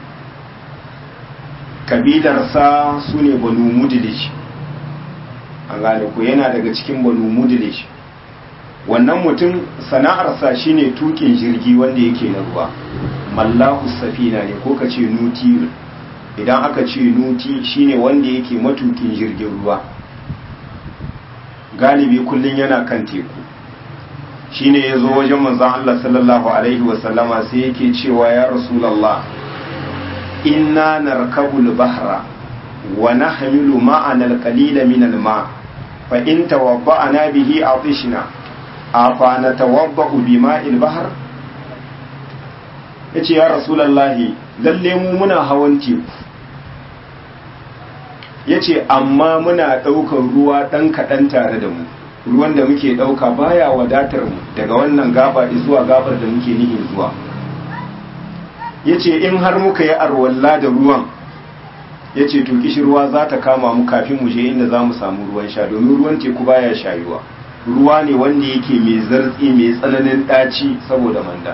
kabilarsa su ne banu mudilish an gane ku yana daga cikin banu mudilish wannan mutum sana'arsa shine tukin jirgi wanda yake na ruwa mallahu safina ne ko ka ce nuti idan aka ce nuti shine wanda yake matukin jirgin ruwa galibi kullum yana kan teku shine ya zo wajen manzon Allah sallallahu alaihi wasallama sai yake cewa ya rasulallah inna narkabul bahra wa nahmilu ma'ana al-qalila min al-ma fa in tawabba'na bihi atishna afa natawabba'u bima'il bahr yace ya rasulullahi lalle mu muna hawan teku yace amma muna daukar ruwa dan kadan tare da mu ruwan da muke dauka baya wadatar mu daga wannan gaba zuwa gabar da muke nihin zuwa ya ce in har muka yi arwalla da ruwan ya ce to ruwa za ta kama mu kafin mu je inda za mu samu ruwan sha domin ruwan teku baya shayuwa ruwa ne wanda yake mai zartsi mai tsananin ɗaci saboda manda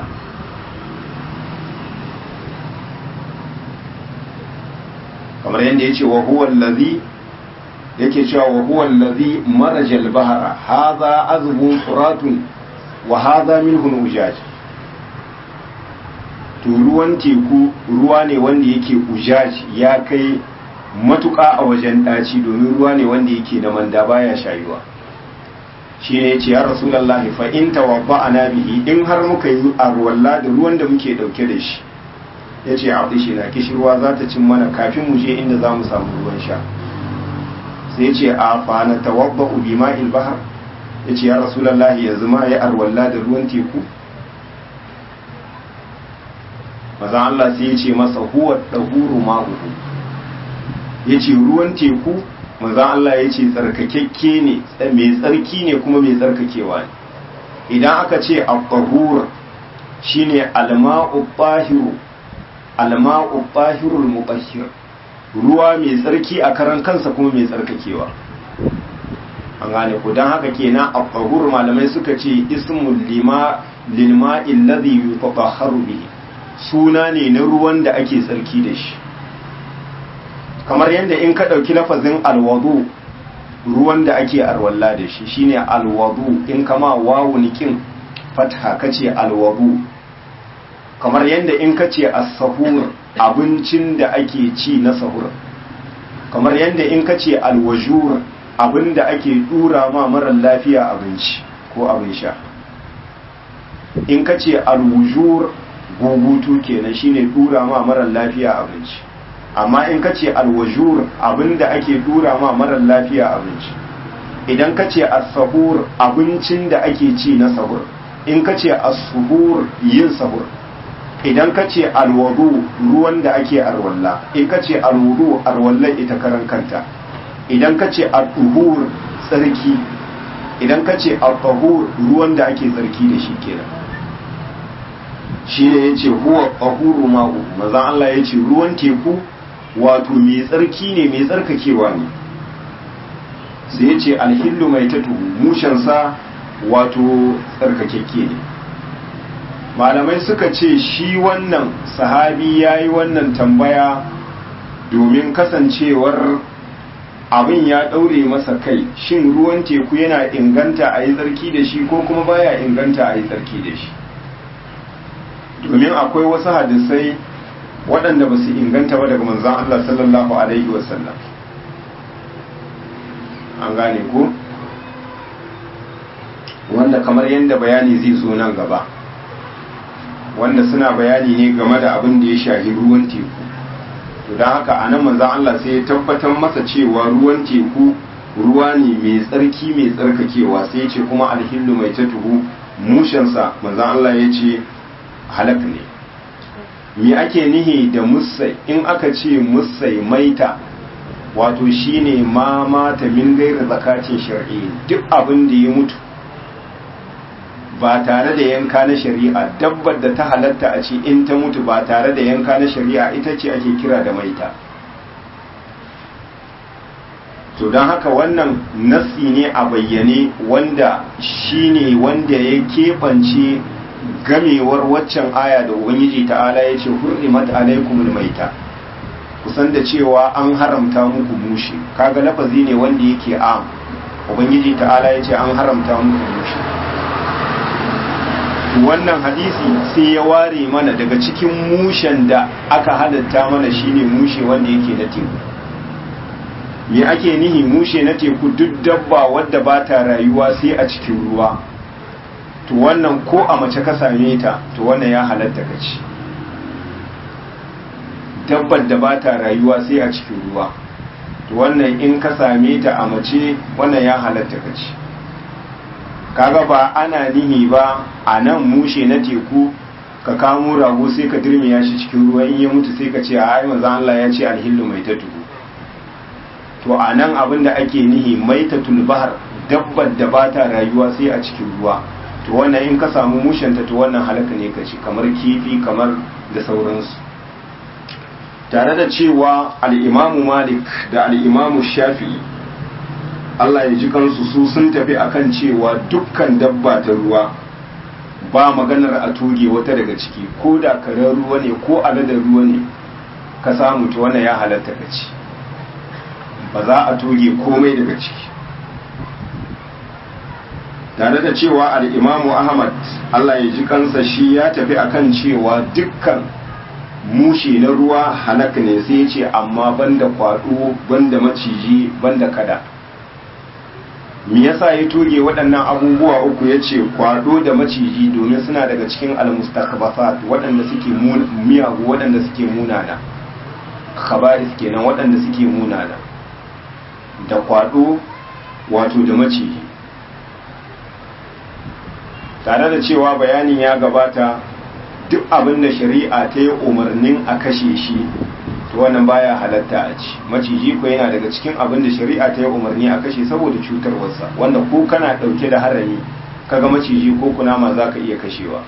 kamar yadda ya ce wa huwa allazi yake cewa wa huwa allazi marajal bahara hadha azbun furatun wa hadha milhun ujaj to ruwan teku ruwa ne wanda yake ujaji ya kai matuƙa a wajen ɗaci domin ruwa ne wanda yake da manda baya shayuwa shi ne ya ce ya rasulallahi fa in tawabba ana bihi in har muka yi arwalla da ruwan da muke ɗauke da shi ya ce a shi na kishirwa za ta cin mana kafin mu je inda za mu samu ruwan sha sai ce a fa na tawabba ubi ma'il bahar ya ce ya rasulallahi yanzu ma ya arwalla da ruwan teku maza Allah sai ya ce masa huwa ɗahuru ma'uhu ya ce ruwan teku maza Allah ya ce tsarkakekke ne mai tsarki ne kuma mai tsarkakewa ne idan aka ce al-tahur shine al-ma'u tahiru al-ma'u tahirul mutahhir ruwa mai tsarki a karan kansa kuma mai tsarkakewa an gane ku dan haka kenan al-tahur malamai suka ce ismul lima lil ma'i alladhi yutatahharu bihi suna ne na ruwan da ake tsarki da shi kamar yadda in ka ɗauki lafazin alwadu ruwan da ake arwalla da shi shine alwadu in kama wawu nikin fatha kace alwadu kamar yadda in ka ce as-sahur abincin da ake ci na sahur kamar yadda in ka ce alwajur abin da ake dura ma marar lafiya abinci ko abin sha in ka ce alwujur gugutu kenan shine dura ma marar lafiya abinci amma in ka ce alwajur abinda ake dura ma marar lafiya abinci idan ka ce as-sahur abincin da ake ci na sahur in ka ce as-suhur yin sahur idan ka ce alwadu ruwan da ake arwalla in ka ce alwudu arwallan ita karan kanta idan ka ce al-tuhur tsarki idan ka ce al-tahur ruwan da ake tsarki da shi kenan shi ne ya ce huwa ƙahuru ma'u mazan Allah ya ce ruwan teku wato mai tsarki ne mai tsarkakewa ne sai ya ce alhillu mai tatu mushensa wato tsarkakekke ne malamai suka ce shi wannan sahabi ya yi wannan tambaya domin kasancewar abin ya ɗaure masa kai shin ruwan teku yana inganta a yi tsarki da shi ko kuma baya inganta a yi tsarki da shi domin akwai wasu hadisai waɗanda ba su inganta ba daga manzan Allah sallallahu Alaihi wasallam an gane ko wanda kamar yadda bayani zai zo nan gaba wanda suna bayani ne game da abin da ya shahi ruwan teku to don haka a nan manzan Allah sai ya tabbatar masa cewa ruwan teku ruwa ne mai tsarki mai tsarkakewa sai ya ce kuma alhillu mai tatuhu mushensa manzan Allah ya ce halak ne me ake nihi da musai in aka ce musai maita wato shine ma mata min gaira zakatin shar'i duk abin da ya mutu ba tare da yanka na shari'a dabbar da ta halatta a ce in ta mutu ba tare da yanka na shari'a ita ce ake kira da maita to don haka wannan nasi ne a bayyane wanda shine wanda ya keɓance gamewar waccan aya da ubangiji ta'ala ya ce hurrimat alaikumul maita kusan da cewa an haramta muku mushi kaga lafazi ne wanda yake am ubangiji ta'ala ya ce an haramta muku mushi wannan hadisi sai ya ware mana daga cikin mushen da aka halatta mana shine mushe wanda yake na teku me ake nihi mushe na teku duk dabba wadda ba ta rayuwa sai a cikin ruwa to wannan ko a mace ka same ta to wannan ya halatta ka ci dabbar da ba ta rayuwa sai a cikin ruwa to wannan in ka same ta a mace wannan ya halatta ka ci kaga ba ana nihi ba a nan mushe na teku ka kamo rago sai ka dirmiya shi cikin ruwa in ya mutu sai ka ce a ai manzo Allah ya ce alhillu mai tatu to a nan abin da ake nihi maitatul bahar dabbar da ba ta rayuwa sai a cikin ruwa to wannan in ka samu mushenta to wannan halaka ne ka ci kamar kifi kamar da sauransu tare da cewa al'imamu malik da al'imamu shafi'i Allah ya ji kansu su sun tafi akan cewa dukkan dabba ta ruwa ba maganar a tuge wata daga ciki ko da karen ruwa ne ko aladar ruwa ne ka samu ta wannan ya halatta ka ci ba za a tuge komai daga ciki tare da cewa al'imamu ahmad Allah ya ji kansa shi ya tafi akan cewa dukkan mushe na ruwa halak ne sai ce amma banda kwado banda maciji banda kada me yasa ya toge waɗannan abubuwa uku ya ce kwado da maciji domin suna daga cikin almustakbasat waɗanda suke miyagu waɗanda suke munana khabaris kenan waɗanda suke munana da kwado wato da maciji tare da cewa bayanin ya gabata duk abin da shari'a ta yi umarnin a kashe shi to wannan baya halatta a ci maciji ko yana daga cikin abin da shari'a ta yi umarni a kashe saboda cutarwarsa wanda ko kana ɗauke da harami kaga maciji ko kunama za ka iya kashewa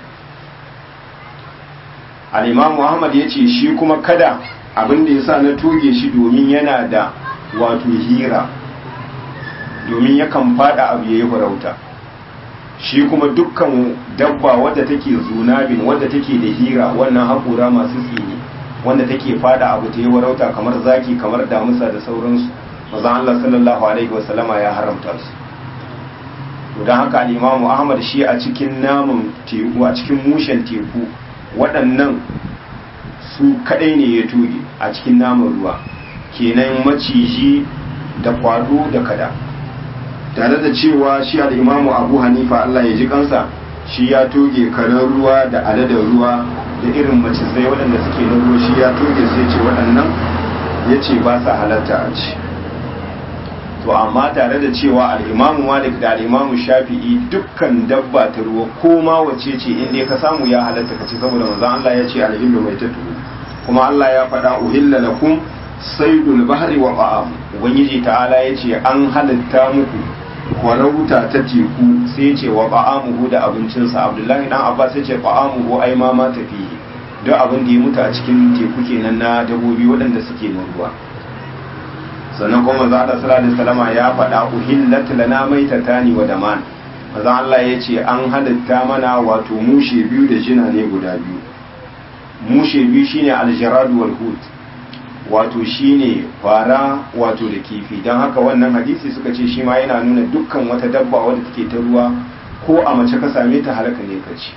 al'imam muhammad ya ce shi kuma kada abin da ya sa na toge shi domin yana da wato hira domin yakan fada abu ya yi farauta shi kuma dukkan dabba wadda take zunabin wadda take da hira wannan haƙura masu tsini wanda take fada abu ta yi warauta kamar zaki kamar damusa da sauransu maza Allah sallallahu alaihi wasallama ya haramta su don haka al'imamu ahmad shi a cikin namun teku a cikin mushen teku waɗannan su kaɗai ne ya tuge a cikin namun ruwa kenan maciji da kwado da kada tare da cewa shi al'imamu abu hanifa Allah ya ji kansa shi ya toge karen ruwa da aladar ruwa da irin macizai waɗanda suke na ruwa shi ya toge sai ce waɗannan ya ce ba sa halatta a ci to amma tare da cewa al'imamu malik da al'imamu shafi'i dukkan dabba ta ruwa ko ma wace ce inda ka samu ya halatta ka ci saboda manzon Allah ya ce alhillu mai ta kuma Allah ya faɗa uhilla lakum saidul bahri wa ba'am ubangiji ta'ala ya ce an halatta muku kwarauta ta teku sai ce wa ba'amuhu da abincinsa abdullahi dan abbas sai ce ba'amuhu ai ma ma tafi duk abin da ya mutu a cikin teku kenan na dabobi waɗanda suke na ruwa sannan kuma maza Allah sallallahu alaihi wasallama ya faɗa uhillat lana maitatani wa daman maza Allah ya ce an halitta mana wato mushe biyu da jina ne guda biyu mushe biyu shine aljaradu wal hut wato shine fara wato da kifi don haka wannan hadisi suka ce shi ma yana nuna dukkan wata dabba wadda take ta ruwa ko a mace ka same ta halaka ne ka ci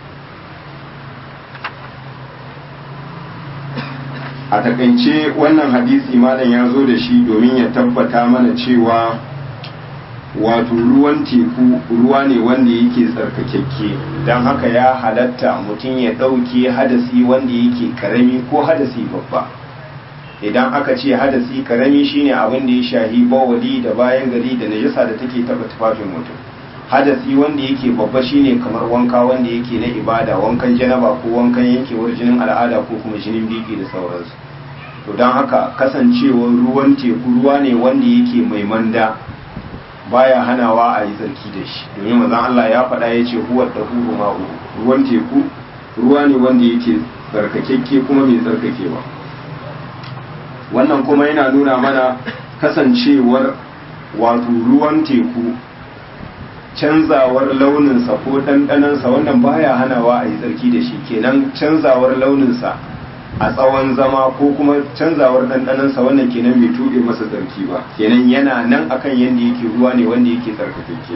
a takaice wannan hadisi malam ya zo da shi domin ya tabbata mana cewa wato ruwan teku ruwa ne wanda yake tsarkakekke don haka ya halatta mutum ya ɗauke hadasi wanda yake karami ko hadasi babba idan aka ce hadasi karami shine abin da ya shahi bawali da bayan gari da najasa da take taba tufafin mutum hadasi wanda yake babba shine kamar wanka wanda yake na ibada wankan janaba ko wankan yankewar jinin al'ada ko kuma jinin biki da sauransu to don haka kasancewar ruwan teku ruwa ne wanda yake mai manda baya hanawa a yi tsarki da shi domin mazan Allah ya faɗa ya ce huwa da huru ma'u ruwan teku ruwa ne wanda yake tsarkakekke kuma mai tsarkakewa wannan kuma yana nuna mana kasancewar wato ruwan teku canzawar launinsa ko ɗanɗanansa wannan baya hanawa a yi tsarki da shi kenan canzawar launinsa a tsawon zama ko kuma canzawar ɗanɗanansa wannan kenan bai tuɓe masa tsarki ba kenan yana nan akan yadda yake ruwa ne wanda yake tsarkakeke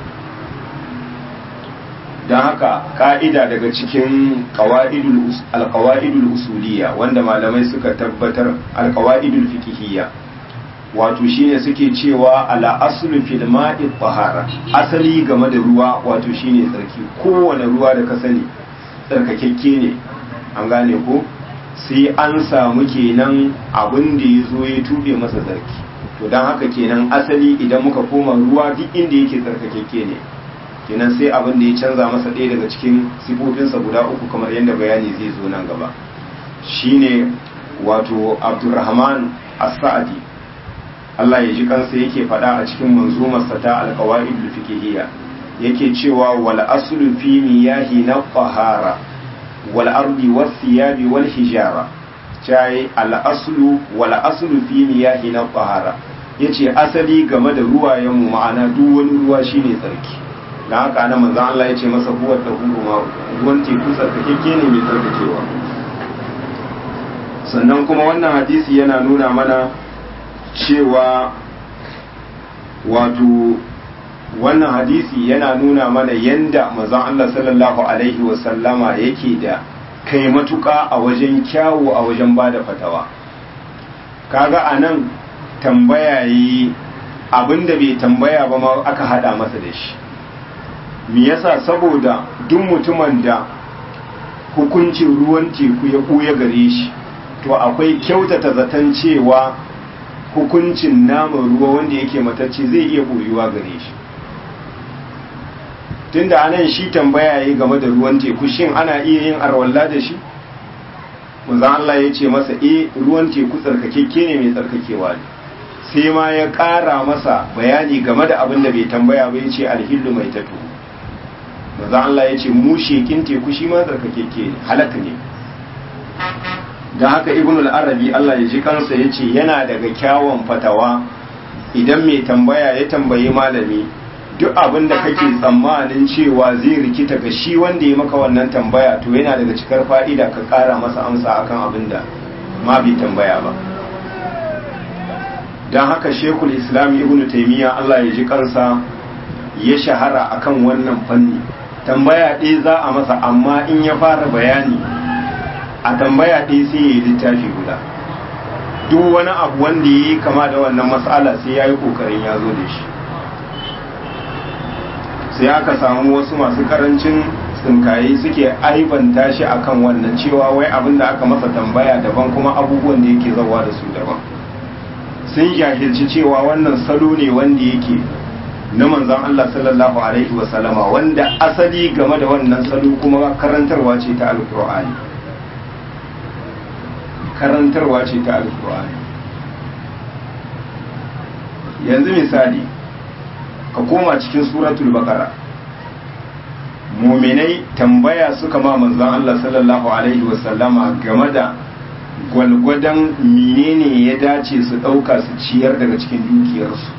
don haka ka'ida daga cikin alkawa'idul usuliya wanda malamai suka tabbatar alkawa'idul fikihiyya wato shine suke cewa ala aslu fil ma'i tahara asali game da ruwa wato shine tsarki kowane ruwa da ka sani tsarkakekke ne an gane ko sai an samu kenan abin da ya zo ya tube masa tsarki to don haka kenan asali idan muka koma ruwa duk inda yake tsarkakekke ne kenan sai abin da ya canza masa ɗaya daga cikin sifofinsa guda uku kamar yadda bayani zai zo nan gaba shine wato abdurrahman as-sa'di Allah ya ji kansa yake faɗa a cikin manzumarsa ta alqawaid al-fiqhiyya yake cewa wal aslu fi miyahi na qahara wal ardi was thiyabi wal hijara cai al aslu wal aslu fi miyahi na qahara yace asali game da ruwayen mu ma'ana duk wani ruwa shine tsarki da haka na manzan Allah ya ce masa huwa da ma ruwan teku tsarkakeke ne mai tsarkakewa sannan kuma wannan hadisi yana nuna mana cewa wato wannan hadisi yana nuna mana yanda manzan Allah sallallahu alaihi wasallama yake da kai matuƙa a wajen kyawu a wajen ba da fatawa kaga a nan tambaya yi abinda bai tambaya ba ma aka hada masa da shi me yasa saboda duk mutumin da hukuncin ruwan teku ya ɓuya gare shi to akwai kyautata zaton cewa hukuncin naman ruwa wanda yake matacce zai iya ɓoyuwa gare shi tunda anan shi tambaya yi game da ruwan teku shin ana iya yin arwalla da shi manzon Allah ya ce masa eh ruwan teku tsarkakekke ne mai tsarkakewa ne sai ma ya ƙara masa bayani game da abin da bai tambaya ba ya ce alhillu mai tatu manzon Allah ya ce mu shekin teku shi ma tsarkakekke ne halaka ne da haka ibn al-arabi Allah ya ji kansa ya ce yana daga kyawun fatawa idan mai tambaya ya tambayi malami duk abin da kake tsammanin cewa zai rikita ga shi wanda ya maka wannan tambaya to yana daga cikar fa'ida ka kara masa amsa akan abin da ma bai tambaya ba don haka shekul islam ibn taimiyya Allah ya ji kansa ya shahara akan wannan fanni tambaya ɗaya za a masa amma in ya fara bayani a tambaya ɗaya sai ya yi littafi guda duk wani abu wanda ya yi kama da wannan matsala sai ya yi ƙoƙarin ya zo da shi sai aka samu wasu masu karancin tsinkaye suke aibanta shi akan wannan cewa wai abin da aka masa tambaya daban kuma abubuwan da yake zawa da su daban sun jahilci cewa wannan salo ne wanda yake na manzon Allah sallallahu alaihi wa sallama wanda asali game da wannan salo kuma karantarwa ce ta alkur'ani karantarwa ce ta alkur'ani yanzu misali ka koma cikin suratul baqara muminai tambaya suka ma manzon Allah sallallahu alaihi wasallama game da gwalgwadon menene ya dace su ɗauka su ciyar daga cikin dukiyarsu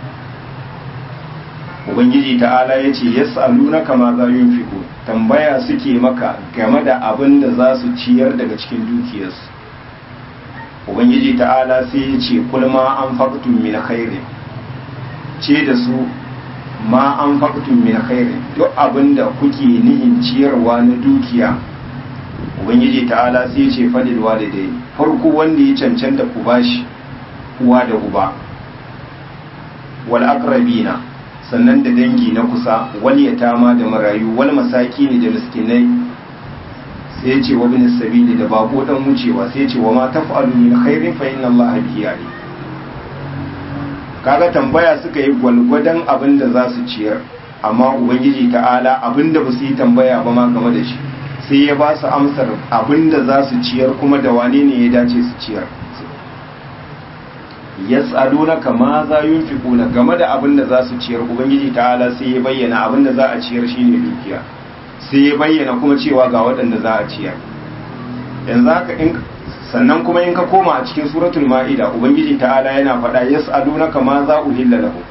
ubangiji ta'ala ya ce yas'aluna kama za yunfiqu tambaya suke maka game da abin da za su ciyar daga cikin dukiyarsu ubangiji ta'ala sai ya ce kulma an faktun min khairin ce da su ma an faktun min khairin duk abinda kuke nihin ciyarwa na dukiya ubangiji ta'ala sai ya ce fadil walidai farko wanda ya cancanta ku bashi uwa da uba wal aqrabina sannan da dangi na kusa wal yatama da marayu wal masakini da miskinai sai ce wa bin sabili da bako dan wucewa sai ce wa ma taf'alu min khairin fa inna allaha bihi alim kaga tambaya suka yi gwalgwadon abin da za su ciyar amma ubangiji ta'ala abin da ba su yi tambaya ba ma game da shi sai ya ba su amsar abin da za su ciyar kuma da wane ne ya dace su ciyar yas'aluna kama za yunfiquna game da abin da za su ciyar ubangiji ta'ala sai ya bayyana abin da za a ciyar shine dukiya sai ya bayyana kuma cewa ga waɗanda za a ciyar yanzu haka in sannan kuma in ka koma a cikin suratul ma'ida ubangiji ta'ala yana faɗa yas'alunaka ma za uhilla lahu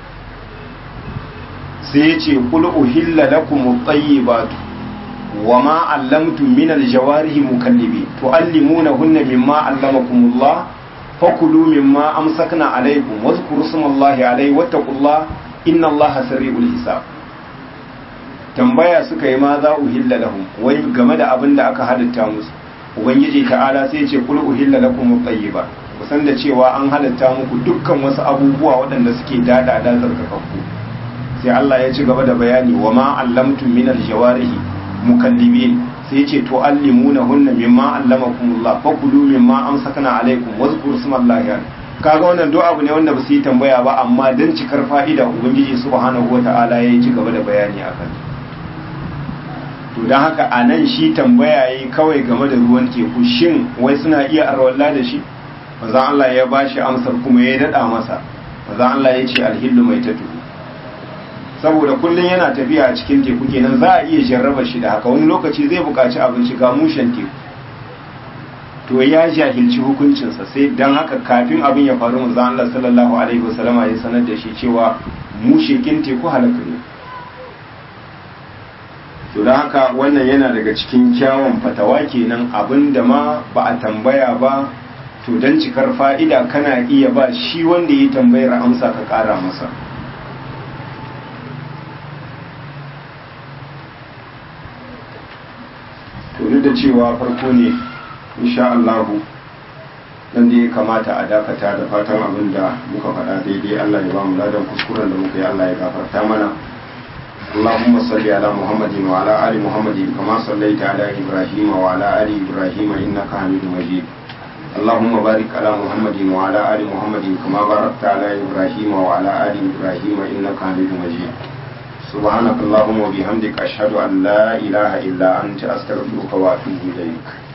sai ya ce qul uhilla lakum at-tayyibatu wa ma 'allamtum min al-jawarihi mukallibi tu'allimunahunna mimma 'allamakumullah fakulu mimma amsakna alaykum wadhkuru smallahi alayhi wattaqullaha innallaha sari'ul hisab tambaya suka yi ma za uhilla lahum wai game da abin da aka halitta musu ubangiji ta'ala sai ce kul uhilla lakum at-tayyiba kusan da cewa an halitta muku dukkan wasu abubuwa waɗanda suke dada da zarkakakku sai Allah ya ci gaba da bayani wa ma allamtum min al-jawarihi mukallibin sai ce to allimuna hunna mimma allamakumullah fakulu mimma amsakna alaikum wazkuru smallahi kaga wannan do abu ne wanda ba su yi tambaya ba amma dan cikar fa'ida ubangiji subhanahu wata'ala ya ci gaba da bayani akan to don haka a nan shi tambaya yi kawai game da ruwan teku shin wai suna iya arwalla da shi mazan Allah ya ba shi amsar kuma ya daɗa masa mazan Allah ya ce alhillu mai tatu saboda kullum yana tafiya a cikin teku kenan za a iya jarraba shi da haka wani lokaci zai buƙaci abinci ga mushen teku to ya jahilci hukuncinsa sai don haka kafin abin ya faru mazan Allah sallallahu alaihi wasallama ya sanar da shi cewa mushekin teku halaka ne to da haka wannan yana daga cikin kyawun fatawa kenan abin da ma ba a tambaya ba to don cikar fa'ida kana iya ba shi wanda ya tambayar amsa ka ƙara masa to duk da cewa farko ne insha Allahu dan da ya kamata a dakata da fatan abin da muka faɗa daidai Allah ya ba mu ladan kuskuren da muka yi Allah ya gafarta mana اللهم صل على محمد وعلى آل محمد كما صليت على إبراهيم وعلى آل إبراهيم إنك حميد مجيد اللهم بارك على محمد وعلى آل محمد كما باركت على إبراهيم وعلى آل إبراهيم إنك حميد مجيد سبحانك اللهم وبحمدك أشهد أن لا إله إلا أنت أستغفرك وأتوب إليك